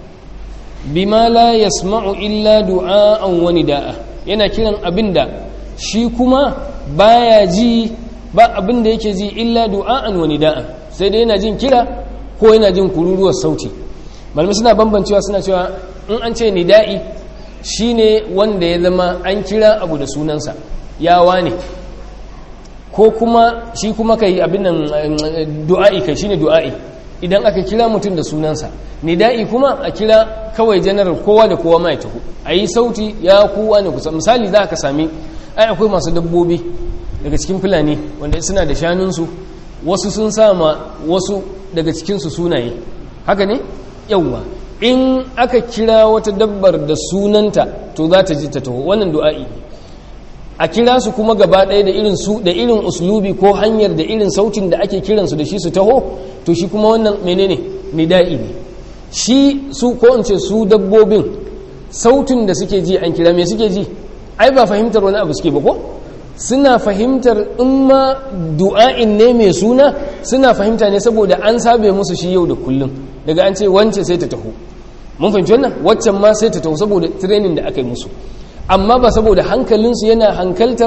bima la yasma'u illa du'a'an wa nida'a yana kiran abinda shi kuma baya ji ba abinda yake ji illa du'a'an wa nida'an sai dai yana jin kira ko yana jin kururuwar sauti malamai suna bambancewa suna cewa in an ce nida'i shine wanda ya zama an kira abu da sunansa yawa ne ko kuma shi kuma kai abin nan du'a'i kai shine du'a'i idan aka kira mutum da sunansa nida'i kuma a kira kawai general kowa da kowa mai taho a yi sauti ya kowa ne kusa misali za ka sami ai akwai masu dabbobi daga cikin fulani wanda suna da shanunsu wasu sun sama wasu daga cikinsu sunaye haka ne yawwa in aka kira wata dabbar da sunanta to za ta ji ta taho wannan du'a'i a kira su kuma gaba ɗaya da irin su da irin uslubi ko hanyar da irin sautin da ake kiransu da shi su taho to shi kuma wannan menene nida'i ne shi su ko in ce su dabbobin sautin da suke ji an kira me suke ji ai ba fahimtar wani abu suke ba ko suna fahimtar in ma du'a'in ne mai suna suna fahimta ne saboda an sabe musu shi yau da kullum daga an ce wance sai ta taho mun fahimci wannan waccan ma sai ta taho saboda training da aka yi musu amma ba saboda hankalinsu yana hankaltar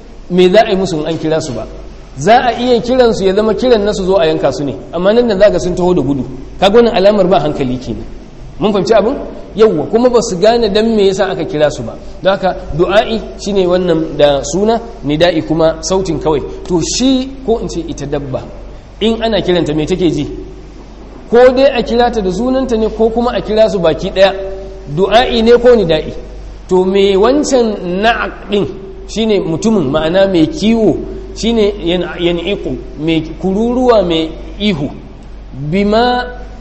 me za a yi musu in an kira su ba za a iya kiransu ya zama kiran nasu zo a yanka su ne amma nan da za ga sun taho da gudu kaga wannan alamar ba hankali kenan mun fahimci abin yawwa kuma ba su gane dan me yasa aka kira su ba don haka du'a'i shine wannan da suna nida'i kuma sautin kawai to shi ko in ce ita dabba in ana kiranta me take ji ko dai a kira ta da sunanta ne ko kuma a kira su baki daya du'a'i ne ko nida'i to me wancan na'aq din shine mutumin ma'ana mai kiwo shine yan'iqu mai kururuwa mai ihu bima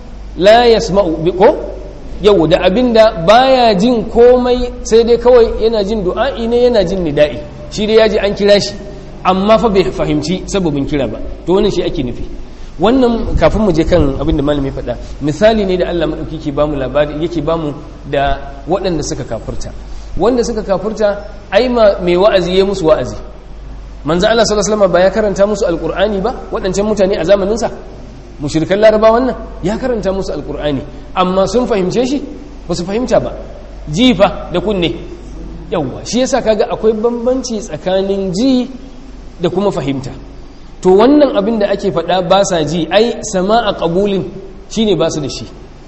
la yasma'u ko yau da abinda baya jin komai sai dai kawai yana jin du'a'i ne yana jin nida'i shi dai yaji an kira shi amma fa bai fahimci sababin kira ba to wannan shi ake nufi wannan kafin mu je kan abinda malami faɗa misali ne da Allah madauki ke bamu labari yake bamu da waɗanda suka kafurta wanda suka kafurta ai ma mai wa'azi ya musu wa'azi manzo Allah sallallahu alaihi wasallam ba ya karanta musu alqur'ani ba waɗancan mutane a zamanin sa mushrikan laraba wannan ya karanta musu alqur'ani amma sun fahimce shi ba su fahimta ba jifa da kunne yawwa shi yasa kaga akwai bambanci tsakanin ji da kuma fahimta to wannan abin da ake faɗa ba sa ji ai sama'a qabulin shine ba su da shi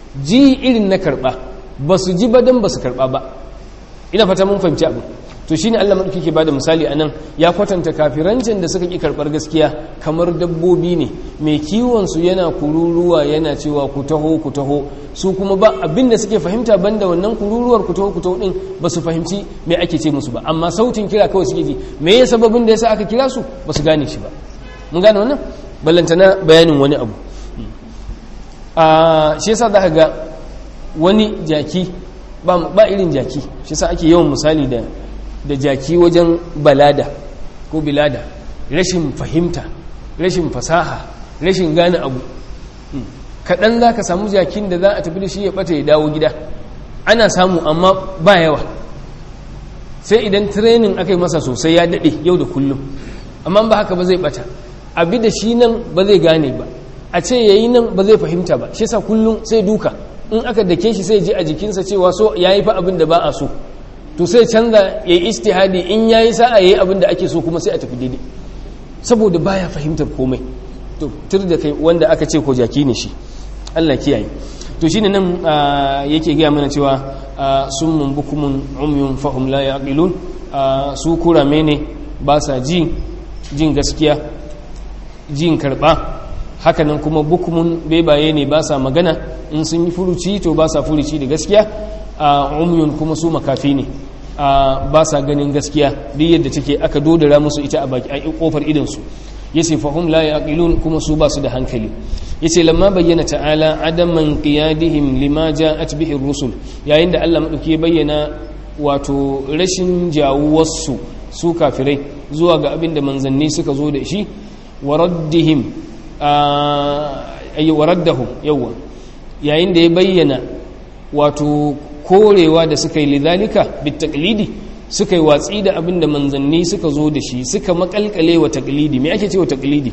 ji irin na karɓa ba su ji ba dan ba su karɓa ba ina fata mun fahimci abu to shine Allah madauki ke bada misali anan ya kwatanta kafirancin da suka ki karbar gaskiya kamar dabbobi ne mai kiwon su yana kururuwa yana cewa ku taho ku taho su kuma ba abin da suke fahimta banda wannan kururuwar ku taho ku taho din ba su fahimci me ake ce musu ba amma sautin kira kawai suke ji me ya sababin da yasa aka kira su ba su gane shi ba mun gane wannan ballantana bayanin wani abu a shi yasa za ka ga wani jaki ba irin jaki shi yasa ake yawan misali da da jaki wajen balada ko bilada rashin fahimta rashin fasaha rashin gane abu kaɗan za ka samu jakin da za a tafi da shi ya ɓata ya dawo gida ana samu amma ba yawa sai idan training aka yi masa sosai ya daɗe yau da kullum amma ba haka ba zai ɓata abi da shi nan ba zai gane ba a ce yayi nan ba zai fahimta ba shi sa kullum sai duka in aka dake shi sai ji a jikinsa cewa so yayi fa abin da ba a so to sai canza yayi istihadi in yayi sa'a yayi abin da ake so kuma sai a tafi daidai saboda baya fahimtar komai to tur da kai wanda aka ce ko jaki ne shi Allah kiyaye to shine nan yake gaya mana cewa summun bukumun umyun fahum la yaqilun su kurame ne ba sa ji jin gaskiya jin karba hakanan kuma bukumun bebaye ne ba sa magana in sun yi furuci to ba sa furuci da gaskiya umyun kuma su makafi ne ba sa ganin gaskiya duk yadda take aka dodara musu ita a baki a kofar idansu yace fahum la yaqilun kuma su ba su da hankali yace lamma bayyana ta'ala adaman qiyadihim lima ja'at bihi ar-rusul yayin da Allah madauki ya bayyana wato rashin jawuwarsu su kafirai zuwa ga abin da manzanni suka zo da shi wa raddihim ayi wa raddahum yawa yayin da ya bayyana wato korewa da suka yi lidhalika bitaqlidi suka yi watsi da abin da manzanni suka zo da shi suka makalkale wa taklidi me ake ce wa taklidi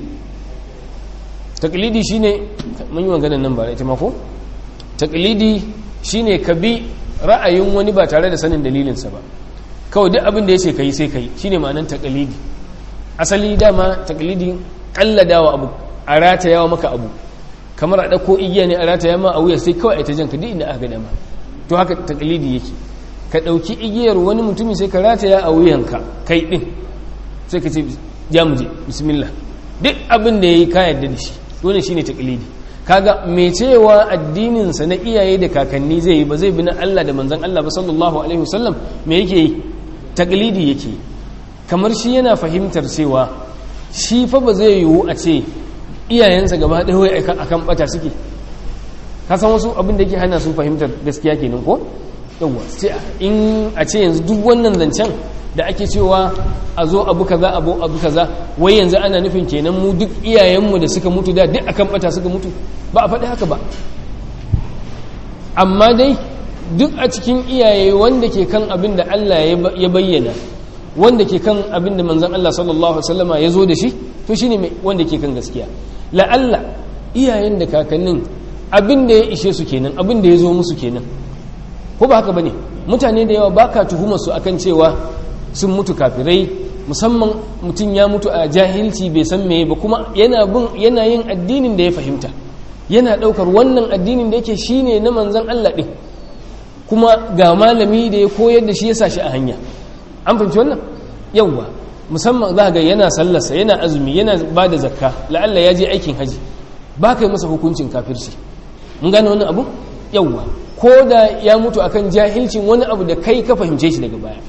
taklidi shine mun yi maganar nan ba ita ma ko taklidi shine ka bi ra'ayin wani ba tare da sanin dalilinsa ba kawai duk abin da ya ce kai sai kai shine ma'anar taklidi asali dama taklidi kalladawa abu a ratayawa maka abu kamar a ɗauko igiya ne a rataya ma a wuya sai kawai a ta janka duk inda aka ga dama to haka taklidi yake ka ɗauki igiyar wani mutumi sai ka rataya a wuyanka kai ɗin sai ka ce ja mu je bismillah duk abin da ya yi ka yarda da shi wani shi ne taƙilidi kaga mai cewa addininsa na iyaye da kakanni zai yi ba zai bi na Allah da manzan Allah ba sallallahu alaihi wasallam me yake yi taƙilidi yake yi kamar shi yana fahimtar cewa shi fa ba zai yiwu a ce iyayensa gaba ɗaya wai akan ɓata suke ka san wasu abin da yake hana su fahimtar gaskiya kenan ko yawa in a ce yanzu duk wannan zancen da ake cewa a zo abu kaza abu abu kaza wai yanzu ana nufin kenan mu duk iyayenmu da suka mutu da duk akan bata suka mutu ba a faɗi haka ba amma dai duk a cikin iyaye wanda ke kan abin da Allah ya bayyana wanda ke kan abin da manzon Allah sallallahu alaihi wasallama ya zo da shi to shine wanda ke kan gaskiya la'alla iyayen da kakannin abin da ya ishe su kenan abin da ya zo musu kenan ko ba haka bane mutane da yawa baka tuhumar su akan cewa sun mutu kafirai musamman mutum ya mutu a jahilci bai san meye ba kuma yana bin yana yin addinin da ya fahimta yana daukar wannan addinin da yake shine na manzon Allah din kuma ga malami da ya koyar da shi ya sa shi a hanya an fahimci wannan yawa musamman za ga yana sallarsa yana azumi yana ba da zakka la'alla ya je aikin haji ba ka yi masa hukuncin kafirci mun gane wannan abu yawa ko da ya mutu akan jahilcin wani abu da kai ka fahimce shi daga baya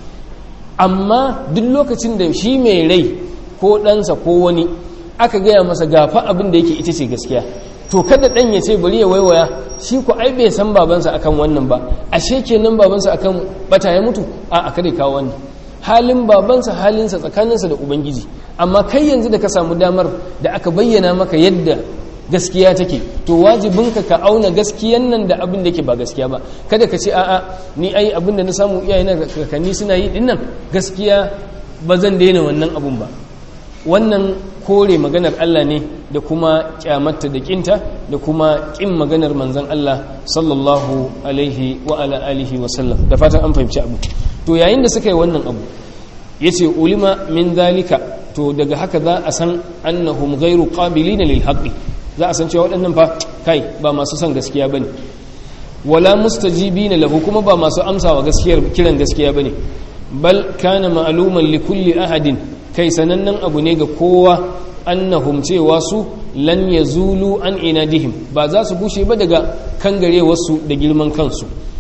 amma duk lokacin da shi mai rai ko ɗansa ko wani aka gaya masa gafa abin da yake ita ce gaskiya to kada ɗan ya ce bari ya waiwaya shi ko ai bai san babansa akan wannan ba ashe kenan babansa akan bata ya mutu a a kada kawo wannan halin babansa halinsa tsakaninsa da ubangiji amma kai yanzu da ka samu damar da aka bayyana maka yadda gaskiya take to wajibinka ka auna gaskiyan nan da abin da ke ba gaskiya ba kada ka ce a'a ni ai abin da na samu iyayena kakanni suna yi dinnan gaskiya ba zan daina wannan abun ba wannan kore maganar Allah ne da kuma kyamatta da kinta da kuma kin maganar manzon Allah sallallahu alaihi wa ala alihi wa sallam da fatan an fahimci abu to yayin da suka yi wannan abu yace ulima min zalika to daga haka za a san annahum ghairu qabilina lil haqqi za a san cewa waɗannan fa kai ba masu son gaskiya bane wala mustajibina lahu kuma ba masu amsawa gaskiyar kiran gaskiya bane bal kana ma'luman li kulli ahadin kai sanannen abu ne ga kowa annahum cewa su lan yazulu an inadihim ba za su gushe ba daga kangarewarsu da girman kansu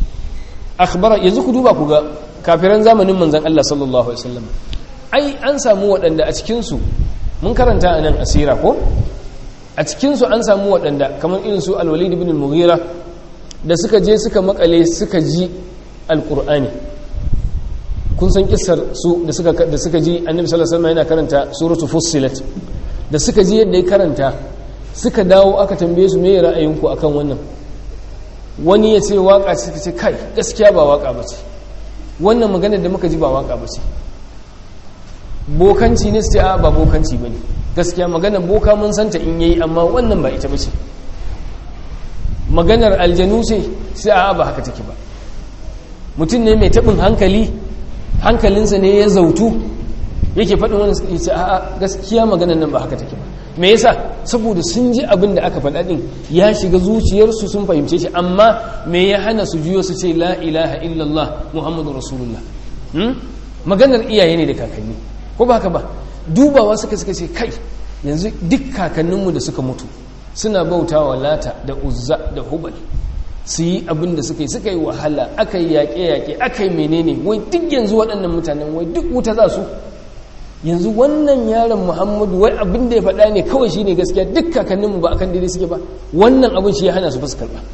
akhbara yanzu ku duba ku ga kafiran zamanin manzon Allah sallallahu alaihi wasallam ai an samu waɗanda a cikin su mun karanta anan asira ko a cikinsu an samu waɗanda kamar irin su alwalid ibn al-mughira da suka je suka makale suka ji alkur'ani kun san kissar su da suka da suka ji annabi sallallahu alaihi wasallam yana karanta suratu fussilat da suka ji yadda ya karanta suka dawo aka tambaye su me ra'ayinku akan wannan wani ya ce waka ce suka ce kai gaskiya ba waka ba ce wannan maganar da muka ji ba waka ba ce bokanci ne su ce a ba bokanci ba ne gaskiya maganar boka mun santa in yayi amma wannan ba ita ba ce maganar aljanu ce sai a ba haka take ba mutum ne mai taɓin hankali hankalinsa ne ya zautu yake faɗin wani suka ce a gaskiya maganar nan ba haka take ba me yasa saboda sun ji abin da aka faɗa ɗin ya shiga zuciyarsu sun fahimce shi amma me ya hana su juyo su ce la ilaha illallah muhammadu rasulullah maganar iyaye ne da kakanni ko ba haka ba dubawa suka suka ce kai yanzu duk kakanninmu da suka mutu suna bauta wa lata da uzza da hubal su yi abin da suka yi suka yi wahala aka yi yaƙe-yaƙe aka yi menene wai duk yanzu waɗannan mutanen wai duk wuta za su yanzu wannan yaron muhammadu wai abin da ya faɗa ne kawai shi ne gaskiya duk kakanninmu ba akan daidai suke ba wannan abin shi ya hana su fuskar ba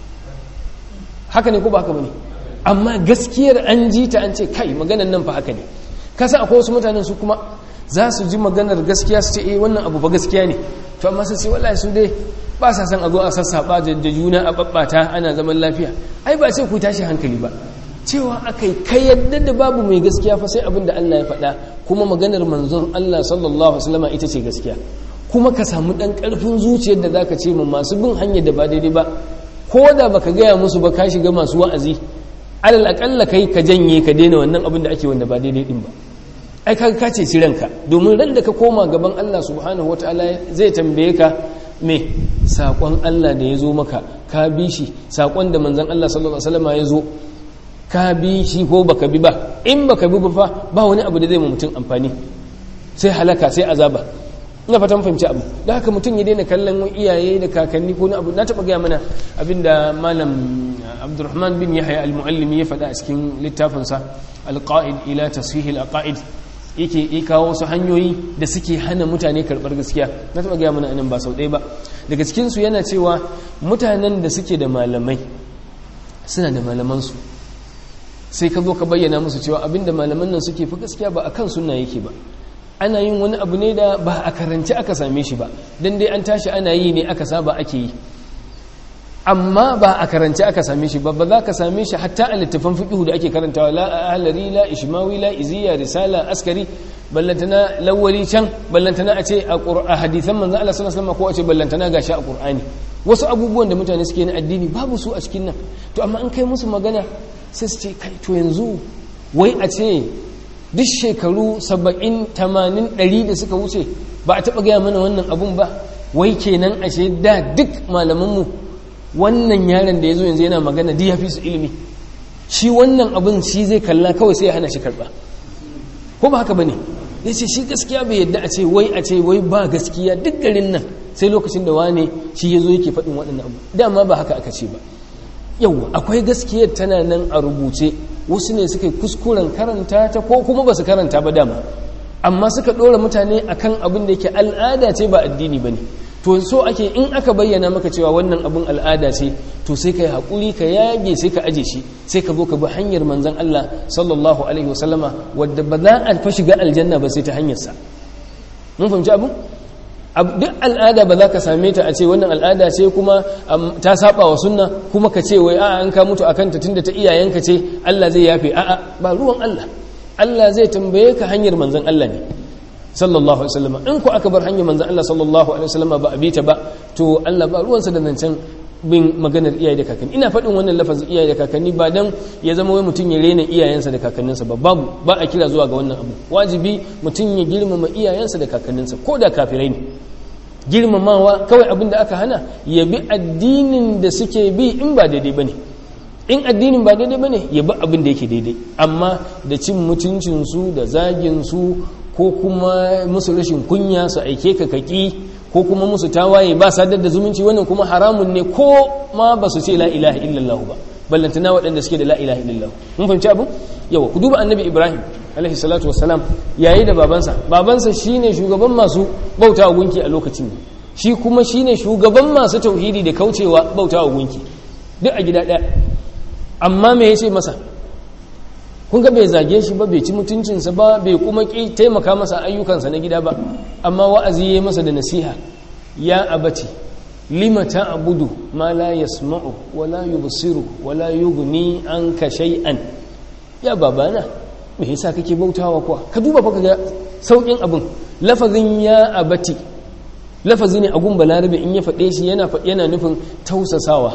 haka ne ko ba haka ba ne amma gaskiyar an ji ta an ce kai maganan nan fa haka ne kasa akwai wasu mutanen su kuma za su ji maganar gaskiya su ce eh wannan abu ba gaskiya ne to amma sai wallahi su dai ba sa san a zo a sassaba da juna a babbata ana zaman lafiya ai ba sai ku tashi hankali ba cewa akai kai yadda da babu mai gaskiya fa sai abin da Allah ya faɗa kuma maganar manzon Allah sallallahu alaihi wasallam ita ce gaskiya kuma ka samu dan karfin zuciyar da zaka ce mun masu bin hanyar da ba daidai ba ko da baka gaya musu ba ka shiga masu wa'azi alal akalla kai ka janye ka daina wannan abin da ake wanda ba daidai din ba ai kaga ka ce ranka domin ran da ka koma gaban Allah subhanahu wataala zai tambaye ka me sakon Allah da ya zo maka ka bi shi sakon da manzon Allah sallallahu alaihi wasallam ya zo ka bi shi ko baka bi ba in baka bi ba fa ba wani abu da zai mu mutum amfani sai halaka sai azaba ina fatan fahimci abu da haka mutum ya daina kallon iyaye da kakanni ko na abu na taba gaya mana abinda malam Abdurrahman bin Yahya al-Muallimi ya faɗa a cikin littafinsa al-Qa'id ila tasfih al-aqaid yake yi kawo wasu hanyoyi da suke hana mutane karɓar gaskiya na taɓa gaya mana anan ba sau ɗaya ba daga cikinsu yana cewa mutanen da suke da malamai suna da malamansu sai ka zo ka bayyana musu cewa abinda malaman nan suke fi gaskiya ba a kan suna yake ba ana yin wani abu ne da ba a karanci aka same shi ba don dai an tashi ana yi ne aka saba ake yi amma ba a karanci aka same shi ba ba za ka same shi hatta a littafan fiqhu da ake karantawa la ahlari la ishmawi la iziya risala askari ballantana lawali can ballantana a ce a hadithan manzon Allah sallallahu alaihi wasallam ko a ce ballantana gashi a qur'ani wasu abubuwan da mutane suke na addini babu su a cikin nan to amma an kai musu magana sai su ce kai to yanzu wai a ce duk shekaru 70 80 100 da suka wuce ba a taba gaya mana wannan abun ba wai kenan ashe da duk malamanmu wannan yaron da ya zo yanzu yana magana duk ya fi su ilimi shi wannan abin shi zai kalla kawai sai ya hana shi karba ko ba haka ba ne ya ce shi gaskiya bai yadda a ce wai a ce wai ba gaskiya duk garin nan sai lokacin da wane shi ya zo yake faɗin waɗannan abu dama ba haka aka ce ba yau akwai gaskiyar tana nan a rubuce wasu ne suka yi kuskuren karanta ta ko kuma ba su karanta ba dama amma suka ɗora mutane akan abin da yake al'ada ce ba addini ba ne to so ake in aka bayyana maka cewa wannan abin al'ada ce to sai ka yi haƙuri ka yage sai ka aje shi sai ka zo ka bi hanyar manzan Allah sallallahu alaihi wasallama wadda ba za a fa shiga aljanna ba sai ta hanyarsa mun fahimci abu duk al'ada ba za ka same ta a ce wannan al'ada ce kuma ta saba wa sunna kuma ka ce wai a'a an ka mutu akan ta tunda ta iyayenka ce Allah zai yafe a'a ba ruwan Allah Allah zai tambaye ka hanyar manzan Allah ne sallallahu alaihi wasallam in ku aka bar hanyar manzon Allah sallallahu alaihi wasallam ba a bita ba to Allah ba ruwansa da nan can bin maganar iyaye da kakanni ina faɗin wannan lafazin iyaye da kakanni ba dan ya zama wai mutum ya rena iyayensa da kakanninsa ba babu ba a kira zuwa ga wannan abu wajibi mutum ya girmama iyayensa da kakanninsa ko da kafirai ne girmamawa kawai abin da aka hana ya bi addinin da suke bi in ba daidai bane in addinin ba daidai bane ya bi abin da yake daidai amma da cin mutuncinsu da zagin su ko kuma musu rashin kunya su aike ka kaki ko kuma musu tawaye ba sadar da zumunci wannan kuma haramun ne ko ma ba su ce la ilaha illallah ba ballantana waɗanda suke da la ilaha illallah mun fahimci abu yawa ku duba annabi ibrahim alaihi salatu wassalam yayi da babansa babansa shine shugaban masu bauta wa gunki a lokacin shi kuma shine shugaban masu tauhidi da kaucewa bauta wa gunki duk a gida ɗaya amma me yace masa kun ga bai zage shi ba bai ci mutuncinsa ba bai kuma ki taimaka masa ayyukansa na gida ba amma wa'azi ya masa da nasiha ya abati lima ta'budu ma la yasma'u wa la yubsiru wa la yughni anka shay'an ya babana me yasa kake bautawa kuwa ka duba fa ga saukin abin lafazin ya abati lafazi ne a gun balarabe in ya faɗe shi yana yana nufin tausasawa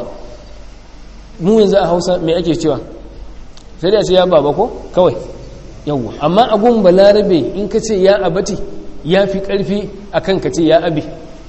mu yanzu a hausa me ake cewa sai da ce ya baba ko kawai yawwa amma a gun balarabe in ka ce ya abati ya fi ƙarfi akan ka ce ya abi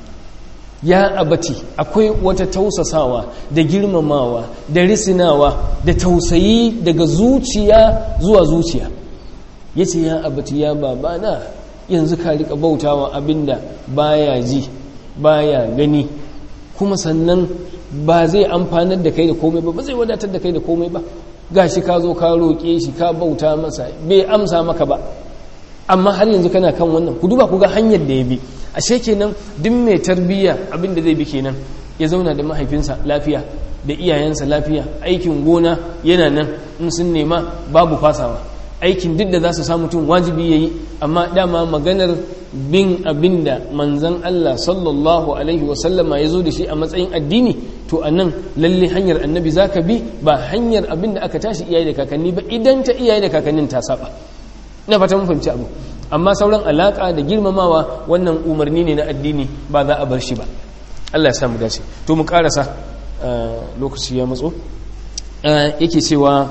ya abati akwai wata tausasawa da girmamawa da risinawa da tausayi daga zuciya zuwa zuciya ya ce ya abati ya babana yanzu ka rika bautawa abinda baya ji baya gani kuma sannan ba zai amfanar da kai da komai ba ba zai wadatar da kai da komai ba gashi ka zo ka roƙe shi ka bauta masa bai amsa maka ba amma har yanzu kana kan wannan ku duba ku ga hanyar da ya bi ashe kenan duk mai tarbiyya abinda zai bi kenan ya zauna da mahaifinsa lafiya da iyayensa lafiya aikin gona yana nan in sun nema babu fasawa aikin duk da za su samu tun wajibi ya yi amma dama maganar bin abinda manzan Allah sallallahu alaihi wasallama ya zo da shi a matsayin addini to a nan lalle hanyar annabi za ka bi ba hanyar abinda aka tashi iyaye da kakanni ba idan ta iyaye da kakannin ta saba ina fata mun fahimci abu amma sauran alaka da girmamawa wannan umarni ne na addini ba za a bar shi ba Allah ya samu dace to mu karasa lokaci ya matso yake cewa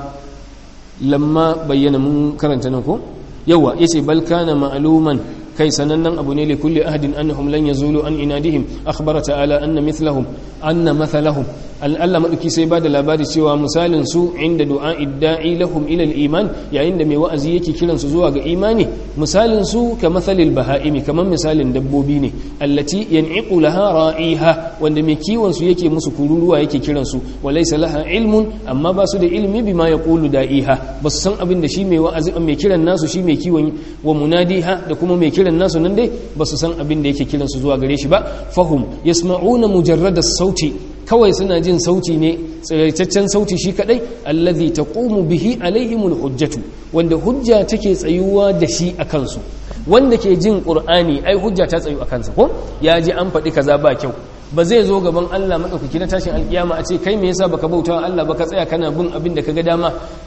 lamma bayyana mun karanta nan ko yawa yace bal kana ma'luman kai sanannen abu ne li kulli ahadin annahum lan yazulu an inadihim akhbara ta'ala anna mithlahum anna mathalahum Allah madauki sai ba da labari cewa misalin su inda du'a idda'i lahum ila al-iman yayin da mai wa'azi yake kiran su zuwa ga imani misalin su ka mathalil baha'imi kaman misalin dabbobi ne allati yan'iqu laha ra'iha wanda mai kiwon su yake musu kururuwa yake kiran su walaysa laha ilmun amma ba su da ilmi bima yaqulu da'iha ba su san abin da shi mai wa'azi mai kiran nasu shi mai kiwon wa munadiha da kuma mai kiran nasu nan dai ba su san abin da yake kiran su zuwa gare shi ba fahum yasma'una mujarrada sauti kawai suna jin sauti ne tsiraitaccen sauti shi kadai allazi taqumu bihi alaihimul hujjatu wanda hujja take tsayuwa da shi a kansu wanda ke jin qur'ani ai hujja ta tsayu a kansa ko ya ji an faɗi kaza ba kyau ba zai zo gaban Allah madaukaki na tashin alkiyama a ce kai me yasa baka bautawa Allah baka tsaya kana bin abin da kaga dama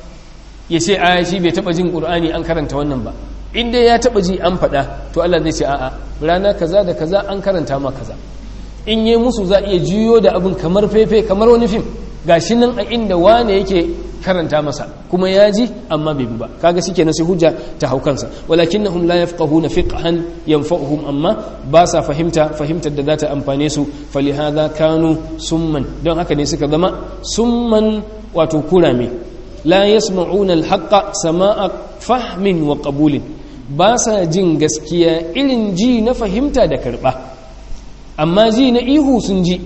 ya ce a shi bai taba jin qur'ani an karanta wannan ba in dai ya taba ji an faɗa to Allah zai ce a'a rana kaza da kaza an karanta ma kaza in yi musu za iya juyo da abin kamar fefe kamar wani fim gashi nan a inda wane yake karanta masa kuma ya ji amma bai bi ba kaga shi kenan sai hujja ta hau kansa walakinnahum la yafqahuna fiqhan yanfa'uhum amma ba sa fahimta fahimtar da za ta amfane su falihadha kanu summan don haka ne suka zama summan wato kurame la yasma'una al-haqqa sama'a fahmin wa qabulin ba sa jin gaskiya irin ji na fahimta da karba amma ji na ihu sun ji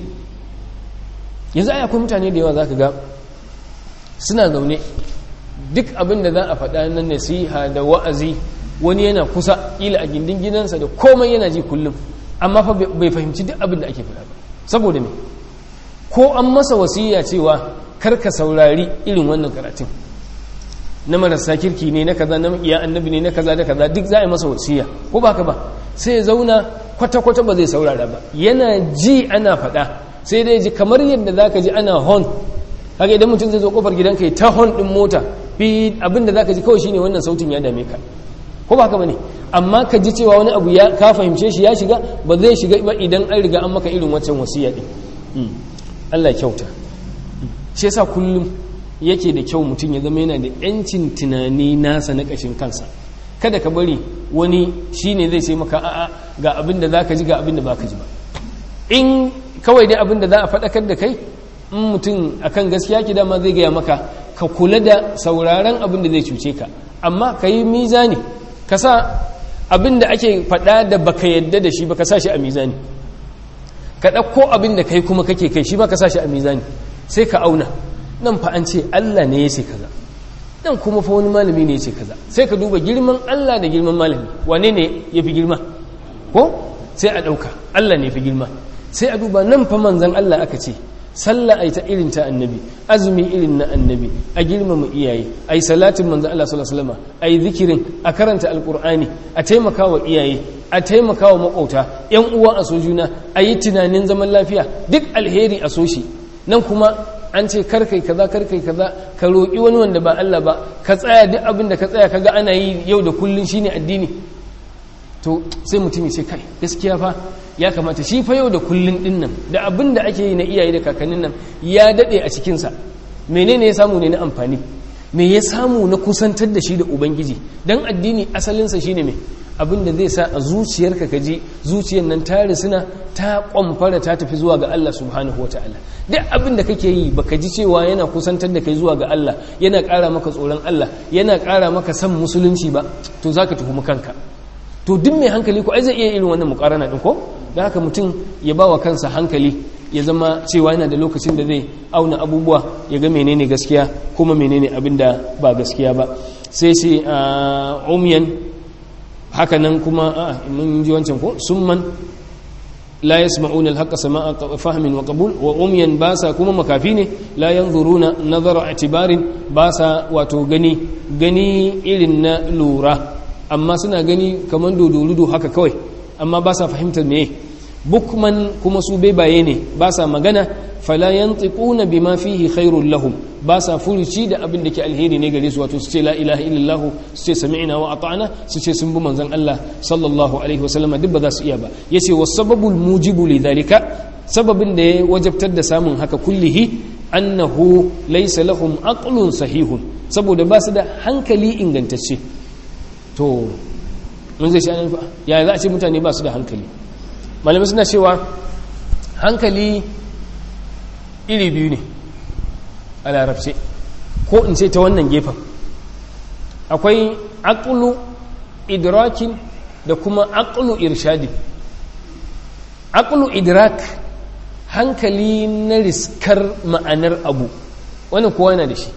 yanzu ai akwai mutane da yawa za ka ga suna zaune duk abin da za a faɗa na nasiha da wa'azi wani yana kusa ila a gindin gidansa da komai yana ji kullum amma fa bai fahimci duk abin da ake faɗa ba saboda me ko an masa wasiya cewa karka saurari irin wannan karatun na marasa kirki ne na kaza na iya annabi ne na kaza da kaza duk za a yi masa wasiya ko ba ka ba sai ya zauna kwata-kwata ba zai saurara ba yana ji ana faɗa sai dai ji kamar yadda za ka ji ana hon haka idan mutum zai zo kofar gidanka ya ta hon ɗin mota fi abin da za ka ji kawai shine wannan sautin ya dame ka ko ba haka ba ne amma ka ji cewa wani abu ya ka fahimce shi ya shiga ba zai shiga ba idan an riga an maka irin wancan wasiya ɗin Allah kyauta shi yasa kullum yake da kyau mutum ya zama yana da yancin tunani nasa na ƙashin kansa kada ka bari wani shine zai sai maka a'a ga abin da za ka ji ga abin da ba ka ji ba in kawai dai abin da za a faɗakar da kai in mutum akan gaskiya ki dama zai gaya maka ka kula da sauraron abin da zai cuce ka amma ka yi mizani ka sa abin da ake faɗa da baka yadda da shi ba ka sa shi a mizani ka ɗauko abin da kai kuma kake kai shi ba ka sa shi a mizani sai ka auna nan fa an ce Allah ne ya ce kaza nan kuma fa wani malami ne ya ce kaza sai ka duba girman Allah da girman malami wane ne ya fi girma ko sai a ɗauka Allah ne fi girma sai a duba nan fa manzan Allah aka ce sallah ai ta irin ta annabi azumi irin na annabi a girmama iyaye ai salatin manzo Allah sallallahu alaihi wasallam ai zikirin a karanta alqur'ani a taimaka wa iyaye a taimaka wa makauta yan uwa a sojuna a yi tunanin zaman lafiya duk alheri a so shi nan kuma an ce karkai kaza karkai kaza ka roƙi wani wanda ba Allah ba ka tsaya duk abin da ka tsaya kaga ana yi yau da kullun shine addini to sai mutum ya ce kai gaskiya fa ya kamata shi fa yau da kullun din nan da abin da ake yi na iyaye da kakannin nan ya dade a cikinsa menene ya samu ne na amfani me ya samu na kusantar da shi da ubangiji dan addini asalinsa shine me abin da zai sa a zuciyarka ka ji zuciyar nan ta risina ta kwamfara ta tafi zuwa ga Allah subhanahu wataala duk abin da kake yi baka ji cewa yana kusantar da kai zuwa ga Allah yana ƙara maka tsoron Allah yana ƙara maka san musulunci ba to zaka tuhumi kanka to duk mai hankali ko ai zai iya irin wannan mukarana din ko da haka mutum ya bawa kansa hankali ya zama cewa yana da lokacin da zai auna abubuwa ya ga menene gaskiya kuma menene abin da ba gaskiya ba sai sai umyan haka nan kuma a mun ji wancan ko summan la yasma'una al-haqqa sama'a fahmin wa qabul wa umyan basa kuma makafi ne la yanzuruna nazara i'tibarin basa wato gani gani irin na lura amma suna gani kamar dodorudo haka kawai amma ba sa fahimtar meye bukman kuma su bebaye ne ba sa magana fala yantiquna bima fihi khairul lahum ba sa furuci da abin da ke alheri ne gare su wato su ce la ilaha illallah su ce sami'na wa ata'na su ce sun bi manzon Allah sallallahu alaihi wasallam duk ba za su iya ba yace wasababul mujibu lidhalika sababin da ya wajabtar da samun haka kullihi annahu laysa lahum aqlun sahihun saboda ba su da hankali ingantacce to mun zai shi fa ya za a ce mutane ba su da hankali malamai suna cewa hankali iri biyu ne a larabce ko in ce ta wannan gefen akwai aqlu idrakin da kuma aqlu irshadi aqlu idrak hankali na riskar ma'anar abu wannan kowa yana da shi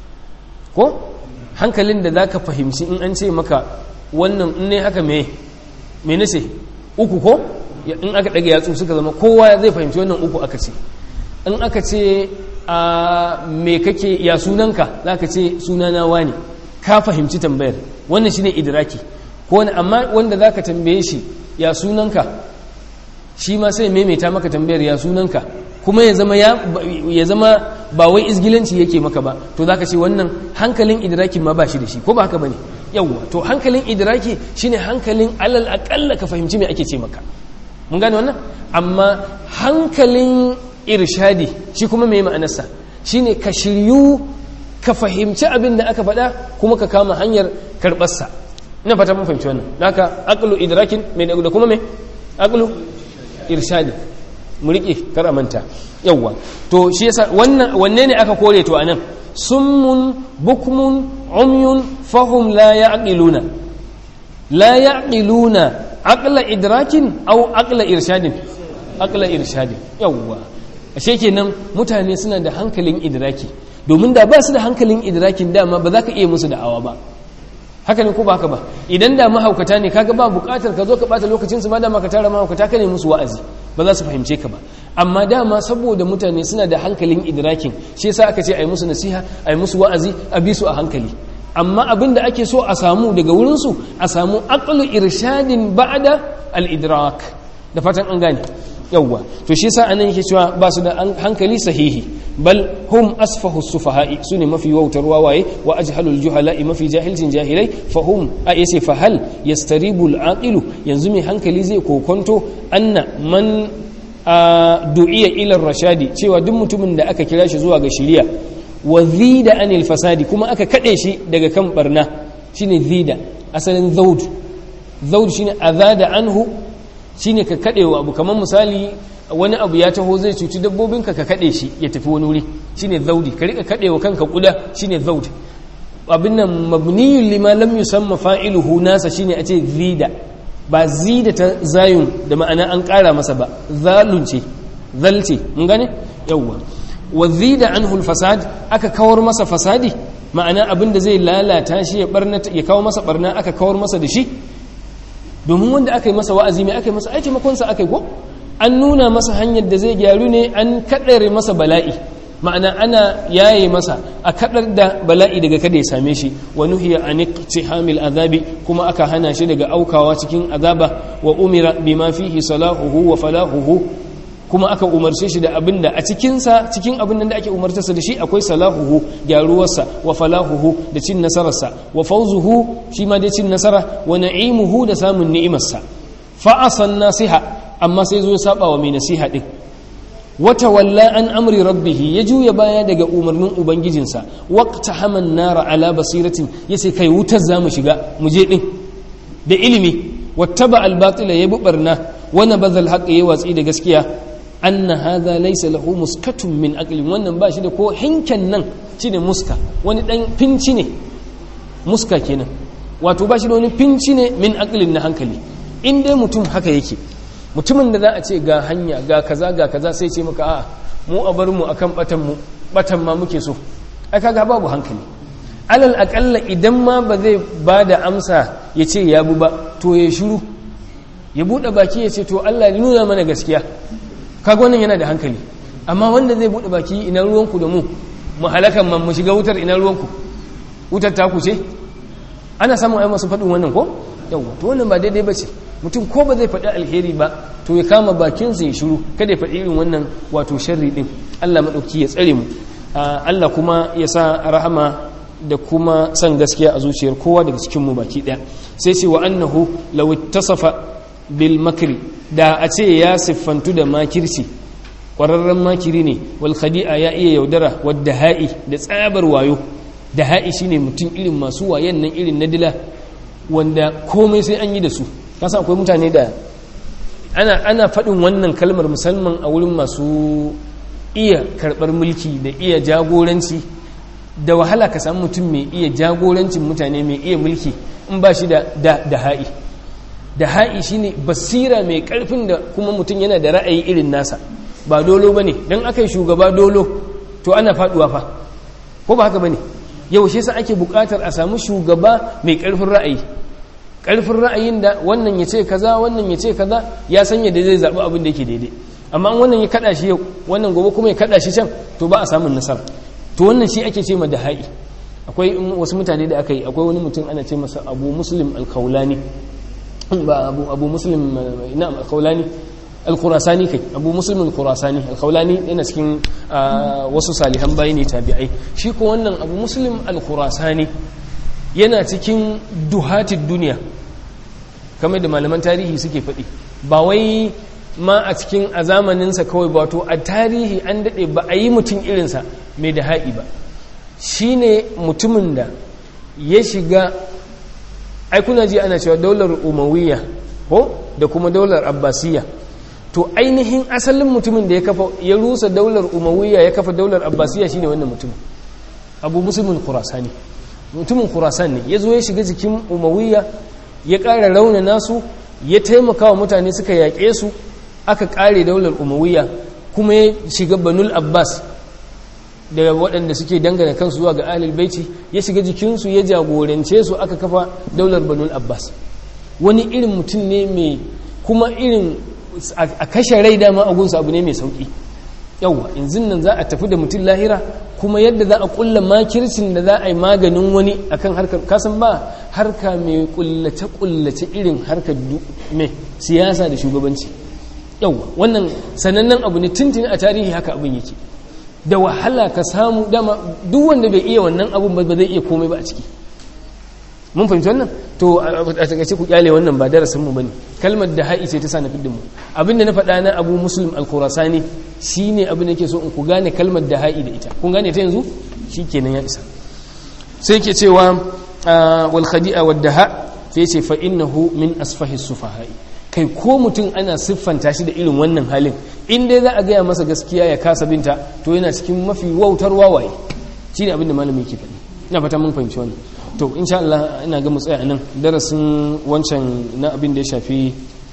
ko hankalin da zaka fahimci in an ce maka wannan in ne haka me me nace uku ko in aka dage yatsu suka zama kowa zai fahimci wannan uku aka ce in aka ce a me kake ya sunanka zaka ce sunana wani ka fahimci tambayar wannan shine idraki ko wani amma wanda zaka tambaye shi ya sunanka shi ma sai maimaita maka tambayar ya sunanka kuma ya zama ya zama ba wai izgilanci yake maka ba to zaka ce wannan hankalin idrakin ma ba shi da shi ko ba haka bane yawwa to hankalin idraki shine hankalin alal aqalla ka fahimci me ake ce maka mun gane wannan amma hankalin irshadi shi kuma me ma'anarsa shine ka shiryu ka fahimci abin da aka faɗa kuma ka kama hanyar karɓarsa ina fata mun fahimci wannan haka aqlu idrakin me da kuma me aqlu irshadi mu riƙe kar a manta yawwa to shi yasa wannan wanne ne aka kore to anan summun bukmun umyun fahum la ya'qiluna la ya'qiluna aqla idrakin aw aqla irshadin aqla irshadin yawwa ashe kenan mutane suna da hankalin idraki domin da ba su da hankalin idrakin dama ba za ka iya musu da'awa ba haka ne ko ba haka ba idan da mahaukata ne kaga ba bukatar ka zo ka bata lokacin su ma dama ka tara mahaukata ka ne musu wa'azi ba za su fahimce ka ba amma dama saboda mutane suna da hankalin idrakin shi yasa aka ce ai musu nasiha ai musu wa'azi a bi su a hankali amma abin da ake so a samu daga wurin su a samu aqlu irshadin ba'da al-idrak da fatan an gane yawwa to shi yasa anan yake cewa ba su da hankali sahihi bal hum asfahu sufaha'i sune mafi wautar wawaye wa ajhalul juhala'i mafi jahilcin jahilai fa hum a yace fa hal yastaribu al yanzu mai hankali zai kokonto anna man du'iya ila rashadi cewa duk mutumin da aka kira shi zuwa ga shiriya wa zida anil fasadi kuma aka kade shi daga kan barna shine zida asalin zaud zaud shine azada anhu shine ka kadewa abu kamar misali wani abu ya taho zai cuci dabbobinka ka kade shi ya tafi wani wuri shine zaudi ka rika kadewa kanka kuda shine zaud abin nan mabniyun lima lam yusamma fa'iluhu nasa shine a ce zida ba zida ta zayun da ma'ana an kara masa ba zalun ce zalce mun gane yawwa wa zida anhu fasad aka kawar masa fasadi ma'ana abin da zai lalata shi ya barna ya kawo masa barna aka kawar masa da shi domin wanda aka yi masa wa'azi mai aka yi masa aiki makonsa aka yi ko an nuna masa hanyar da zai gyaru ne an kaɗare masa bala'i ma'ana ana yaye masa a kaɗar da bala'i daga kada ya same shi wa nuhiya an iqtihamil azabi kuma aka hana shi daga aukawa cikin azaba wa umira bima fihi salahuhu wa falahuhu kuma aka umarce shi da abin da a cikinsa cikin abin da ake umartarsa da shi akwai salahuhu gyaruwarsa wa falahuhu da cin nasararsa wa fauzuhu shi ma dai cin nasara wa na'imuhu da samun ni'imarsa fa'asan nasiha amma sai zo ya saba wa mai nasiha din wata walla an amri rabbihi ya juya baya daga umarnin ubangijinsa waqta haman nara ala basiratin yace kai wutar zamu shiga mu je din da ilimi wattaba al-batila yabi barna wa nabadha al-haqq ya watsi da gaskiya anna hadha laysa lahu muskatun min aqlin wannan ba shi da ko hinken nan shine muska wani dan finci ne muska kenan wato ba shi da wani finci ne min aqlin na hankali in dai mutum haka yake mutumin da za a ce ga hanya ga kaza ga kaza sai ce maka a mu a bar mu akan batan mu batan ma muke so ai kaga babu hankali alal akalla idan ma ba zai ba da amsa ya ce ya bu ba to ya shiru ya buɗe baki ya ce to Allah ya nuna mana gaskiya kaga wannan yana da hankali amma wanda zai buɗe baki ina ruwanku da mu mu halakan man mu shiga wutar ina ruwanku wutar ta ku ce ana samun ai masu faɗin wannan ko yawa to wannan ba daidai bace mutum ko ba zai faɗi alheri ba to ya kama bakinsa ya shiru kada ya faɗi irin wannan wato sharri din Allah madauki ya tsare mu Allah kuma ya sa rahama da kuma san gaskiya a zuciyar kowa daga cikin mu baki daya sai ce wa annahu law ittasafa bil makri da a ce ya siffantu da makirci ƙwararren makiri ne wal khadi'a ya iya yaudara wadda ha'i da tsabar wayo da ha'i shine mutum irin masu wayan nan irin na dila wanda komai sai an yi da su kasa akwai mutane da ana ana faɗin wannan kalmar musamman a wurin masu iya karɓar mulki da iya jagoranci da wahala ka samu mutum mai iya jagorancin mutane mai iya mulki in ba shi da da ha'i da ha'i shine basira mai karfin da kuma mutum yana da ra'ayi irin nasa ba dolo bane dan aka yi shugaba dolo to ana faduwa fa ko ba haka bane yaushe sa ake bukatar a samu shugaba mai karfin ra'ayi karfin ra'ayin da wannan ya ce kaza wannan ya ce kaza ya sanya da zai zaɓi abin da yake daidai amma wannan ya kada shi yau wannan gobe kuma ya kada shi can to ba a samun nasara to wannan shi ake ce ma da ha'i akwai wasu mutane da aka yi akwai wani mutum ana ce masa abu muslim alkaulani ba abu abu muslim na alkaulani alkurasani kai abu muslim alkurasani alkaulani yana cikin wasu salihan bayi ne tabi'ai shi ko wannan abu muslim alkurasani yana cikin duhatin duniya kamar da malaman tarihi suke faɗi ba wai ma a cikin a zamaninsa kawai ba to a tarihi an daɗe ba a yi mutum irinsa mai da ha'i ba shi ne mutumin da ya shiga aikuna ji ana cewa daular umawiyya ko da kuma daular abbasiyya to ainihin asalin mutumin da ya kafa ya rusa daular umawiyya ya kafa daular abbasiyya shine wannan mutumin abu musulmin khurasani mutumin khurasan ne ya zo ya shiga jikin umawiyya ya ƙara rauna nasu ya taimaka wa mutane suka yaƙe su aka ƙare daular umawiyya kuma ya shiga banul abbas da waɗanda suke dangana kansu zuwa ga ahlul baiti ya shiga jikinsu ya jagorance su aka kafa daular banul abbas wani irin mutum ne mai kuma irin a kashe rai dama agunsa abu ne mai sauƙi yauwa yanzu nan za a tafi da mutum lahira kuma yadda za a kulla makircin da za a yi maganin wani akan harkar kasan ba harka mai kullace-kullace irin harkar mai siyasa da shugabanci yauwa wannan sanannen abu ne tuntuni a tarihi haka abin yake da wahala ka samu dama duk wanda bai iya wannan abun ba zai iya komai ba a ciki mun fahimci wannan to a takaice ku kyale wannan ba darasin mu bane kalmar da ha'i ce ta sa na fiddin mu abinda na faɗa na Abu Muslim al-Khurasani shine abin da yake so in ku gane kalmar da ha'i da ita kun gane ta yanzu shikenan ya isa sai yake cewa wal khadi'a wad daha sai yace fa innahu min asfahi sufaha'i kai ko mutum ana siffanta shi da irin wannan halin in dai za a gaya masa gaskiya ya kasa binta to yana cikin mafi wautar wawaye shine abin da malami yake faɗi ina fata mun fahimci wannan to insha Allah ina ga mu tsaya nan darasin wancan na abin da ya shafi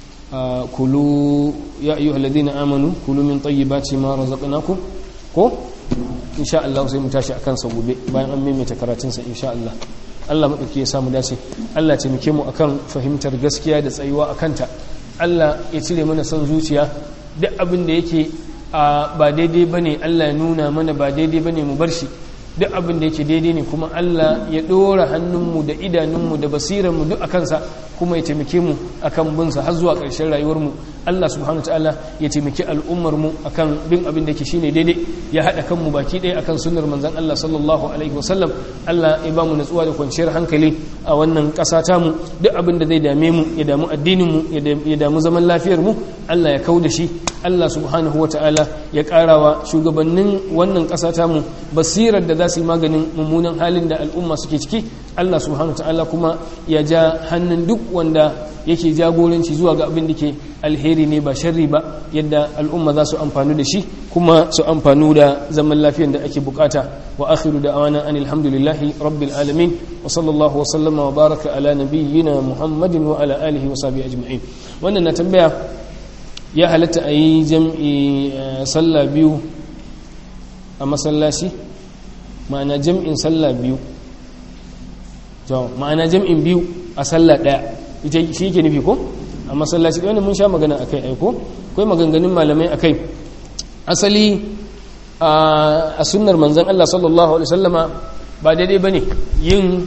kulu ya ayyuhal ladina amanu kulu min tayyibati ma razaqnakum ko insha Allah sai mu tashi akan sa gobe bayan an maimaita karatun sa insha Allah Allah madauki ya samu dace Allah ce muke mu akan fahimtar gaskiya da tsayuwa akan ta Allah ya cire mana son zuciya duk abin da yake ba daidai bane Allah ya nuna mana ba daidai bane mu bar shi duk abin da yake daidai ne kuma Allah ya ɗora hannunmu da idanunmu da basiranmu duk a kansa kuma ya taimake mu akan binsa har zuwa ƙarshen rayuwarmu Allah subhanahu ta'ala ya taimaki al'ummarmu akan bin abin da ke shine daidai ya haɗa kanmu baki ɗaya akan sunnar manzon Allah sallallahu alaihi wasallam Allah ya ba mu natsuwa da kwanciyar hankali a wannan ƙasa tamu duk abin da zai dame mu ya damu addinin mu ya damu zaman lafiyar mu Allah ya kau da shi Allah subhanahu wa ta'ala ya ƙarawa shugabannin wannan ƙasa tamu basirar da za su yi maganin mummunan halin da al'umma suke ciki Allah subhanahu ta'ala kuma ya ja hannun duk wanda yake jagoranci zuwa ga abin da ke alheri ne ba sharri ba yadda al'umma za su amfanu da shi kuma su amfanu da zaman lafiyan da ake bukata wa akhiru da awana an alhamdulillahi rabbil alamin wa sallallahu wa sallama wa baraka ala nabiyyina muhammadin wa ala alihi wa sahbihi ajma'in wannan na tambaya ya halatta a yi jam'i sallah biyu a masallaci ma'ana jam'in sallah biyu to ma'ana jam'in biyu a sallah daya ita shi yake nufi ko a masallaci ɗaya mun sha magana akai aiko akwai maganganun malamai akai asali a sunnar manzon Allah sallallahu alaihi wasallama ba daidai bane yin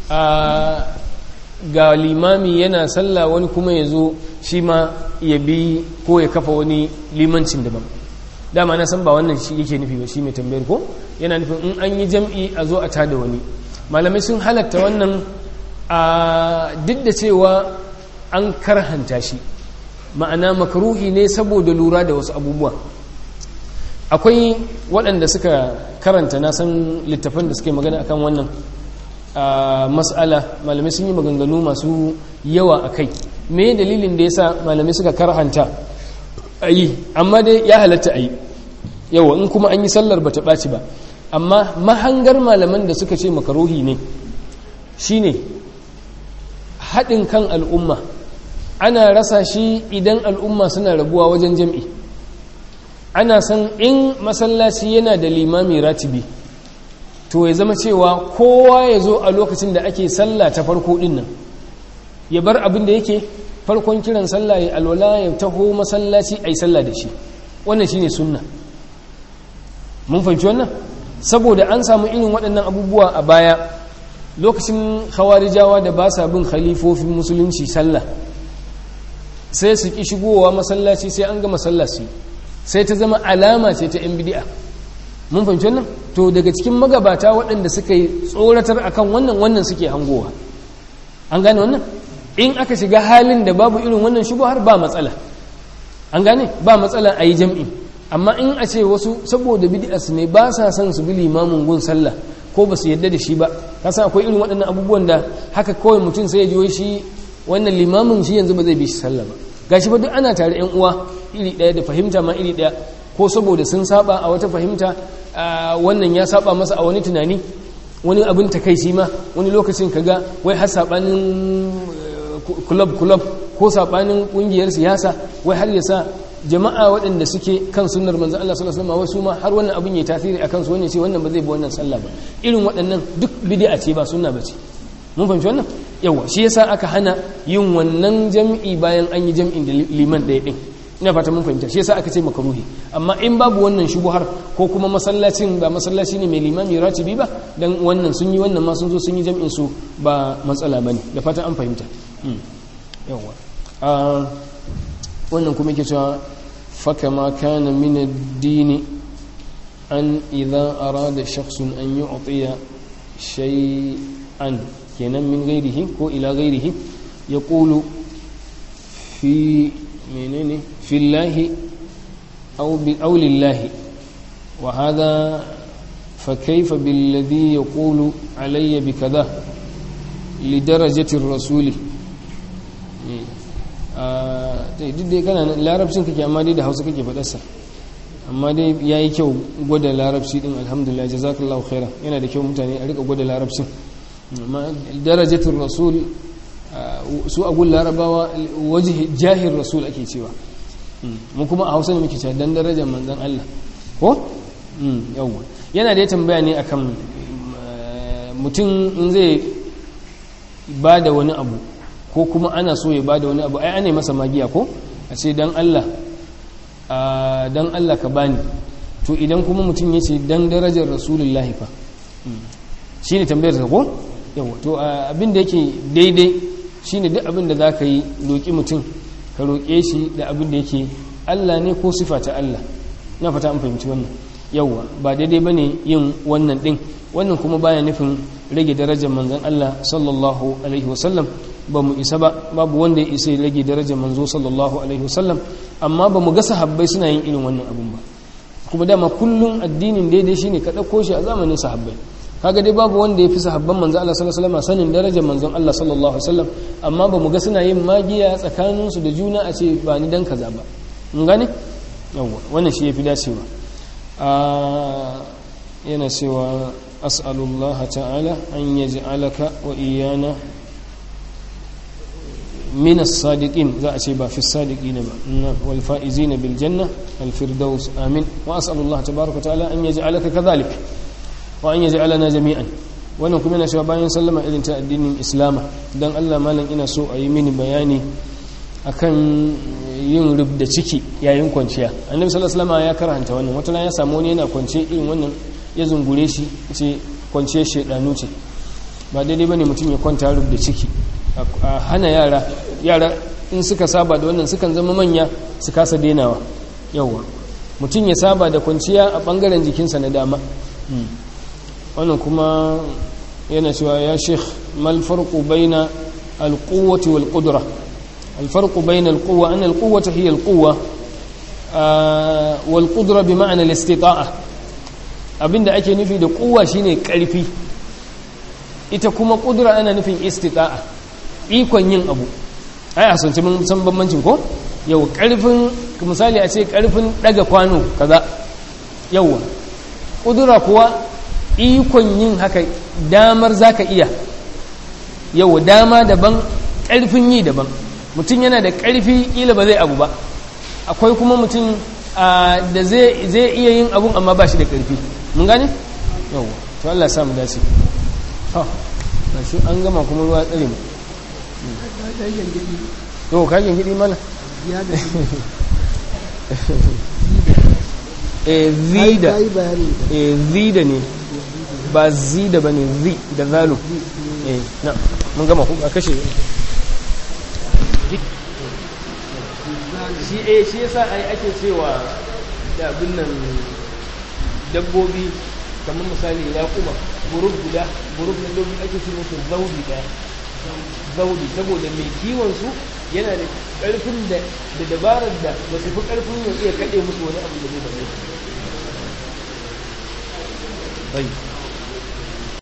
ga limami yana sallah wani kuma ya zo shi ma ya bi ko ya kafa wani limancin daban dama na san ba wannan shi yake nufi ba shi mai tambayar ko yana nufin in an yi jam'i a zo a tada wani malamai sun halatta wannan a duk da cewa an karhanta shi ma'ana makaruhi ne saboda lura da wasu abubuwa akwai waɗanda suka karanta na san littafan da suke magana akan wannan mas'ala malamai sun yi maganganu masu yawa a kai me dalilin da ya sa malamai suka karhanta a yi amma dai ya halatta a yi yawa in kuma an yi sallar ba ta ɓaci ba amma mahangar malaman da suka ce makaruhi ne shine haɗin kan al'umma ana rasa shi idan al'umma suna rabuwa wajen jam'i ana san in masallaci yana da limami ratibi to ya zama cewa kowa ya zo a lokacin da ake sallah ta farko ɗin nan ya bar abin da yake farkon kiran sallah ya alwala ya taho masallaci a yi sallah da shi wannan shine sunna mun fahimci wannan saboda an samu irin waɗannan abubuwa a baya lokacin khawarijawa da ba sa bin khalifofin musulunci sallah sai su ki shigowa masallaci sai an ga masallaci sai ta zama alama ce ta yan bid'a mun fahimci wannan to daga cikin magabata waɗanda suka yi tsoratar akan wannan wannan suke hangowa an gane wannan in aka shiga halin da babu irin wannan har ba matsala an gane ba matsala a yi jam'i amma in a ce wasu saboda bid'as ne ba sa son su bi limamin gun sallah ko ba su yadda da shi ba kasa akwai irin waɗannan abubuwan da haka kawai mutum sai ya ji shi wannan limamin shi yanzu ba zai bi shi sallah ba gashi ba duk ana tare yan uwa iri ɗaya da fahimta ma iri ɗaya ko saboda sun saba a wata fahimta wannan ya saba masa a wani tunani wani abin takaici ma wani lokacin kaga wai har sabanin kulab kulab ko sabanin kungiyar siyasa wai har ya sa jama'a waɗanda suke kan sunnar manzon Allah sallallahu alaihi wasallam wasu ma har wannan abin yayi tasiri akan su wannan ce wannan ba zai bi wannan sallah ba irin waɗannan duk bid'a ce ba sunna bace mun fahimci wannan yawa shi yasa aka hana yin wannan jam'i bayan an yi jam'in da liman ɗaya ɗin ina fata mun fahimta shi yasa aka ce makaruhi amma in babu wannan shubuhar ko kuma masallacin ba masallaci ne mai limami ratibi ba dan wannan sun yi wannan ma sun zo sun yi jam'in su ba matsala bane da fata an fahimta yawa wannan kuma yake cewa fakama kana min ad-din an idza arada shakhsun an yu'tiya shay'an kenan min ghairihi ko ila ghairihi yaqulu fi menene fillahi aw bi aw lillahi wa hadha فكيف بالذي يقول علي بكذا لدرجة الرسول duk dai kana larabcin kake amma dai da hausa kake faɗarsa amma dai ya yi kyau gwada larabci din alhamdulillah jazakallahu khaira yana da kyau mutane a rika gwada larabcin amma darajatul rasul su a gun larabawa waje jahir rasul ake cewa mu kuma a hausa ne muke cewa dan darajar manzon Allah ko yawwa yana da ya tambaya ne akan mutum in zai ba da wani abu ko kuma ana so ya ba da wani abu ai ana masa magiya ko a ce don Allah a don Allah ka bani to idan kuma mutum ya ce don darajar rasulullahi fa shi ne tambayar sa ko yawa to abin da yake daidai shi ne duk abin da za ka yi roƙi mutum ka roƙe shi da abin da yake Allah ne ko sifa ta Allah na fata an fahimci wannan yawa ba daidai ba ne yin wannan ɗin wannan kuma baya nufin rage darajar manzon Allah sallallahu alaihi wasallam ba mu isa ba babu wanda ya isa ya rage darajar manzo sallallahu alaihi wasallam amma ba mu ga sahabbai suna yin irin wannan abun ba kuma dama kullum addinin daidai shine ka ɗauko shi a zamanin sahabbai kaga dai babu wanda ya fi sahabban manzon Allah sallallahu alaihi wasallam sanin darajar manzon Allah sallallahu alaihi wasallam amma ba mu ga suna yin magiya tsakaninsu da juna a ce ba ni dan kaza ba mun gane yawa wannan shi yafi dacewa yana cewa as'alullah ta'ala an yaj'alaka wa iyana min as-sadiqin za a ce ba fi as-sadiqin ba wal faizin bil janna al firdaus amin wa as'alullah tabaaraka ta'ala an yaj'alaka kadhalik wa an yaj'alana jami'an wannan kuma yana cewa bayan sallama irin ta addinin islama dan Allah malam ina so a yi mini bayani akan yin rubda ciki yayin kwanciya annabi sallallahu alaihi wasallam ya karanta wannan wata ya samu wani yana kwance irin wannan ya zungure shi ce kwanciyar shedanu ce ba daidai bane mutum ya kwanta rubda ciki a hana yara yara in suka saba da wannan sukan zama manya su kasa denawa yawa mutum ya saba da kwanciya a bangaren jikinsa na dama wannan kuma yana cewa ya sheikh mal farqu baina al-quwwati wal qudra al-farqu baina al-quwwa an al-quwwata hiya al-quwwa wal qudra bi ma'na al-istita'a abinda ake nufi da quwwa shine karfi ita kuma qudra ana nufin istita'a ikon yin abu ai a sanci mun san bambancin ko yau karfin misali a ce karfin daga kwano kaza yawa kudura kuwa ikon yin haka damar zaka iya yau dama daban karfin yi daban mutum yana da karfi kila ba zai abu ba akwai kuma mutum da zai iya yin abun amma ba shi da karfi mun gane yau to Allah ya samu dace ha shi an gama kuma ruwa tsare mu yau kayan gidi mana e zida e zida ne ba zida ba ne zi da zalu e na mun gama ku a kashe shi e shi yasa ai ake cewa da abin nan dabbobi kamar misali ya kuma buruk guda buruk na dabbobi ake ce musu zaudi daya zaudi saboda mai kiwon su yana da karfin da da dabarar da ba su fi karfin ya iya kaɗe musu wani abu da zai da su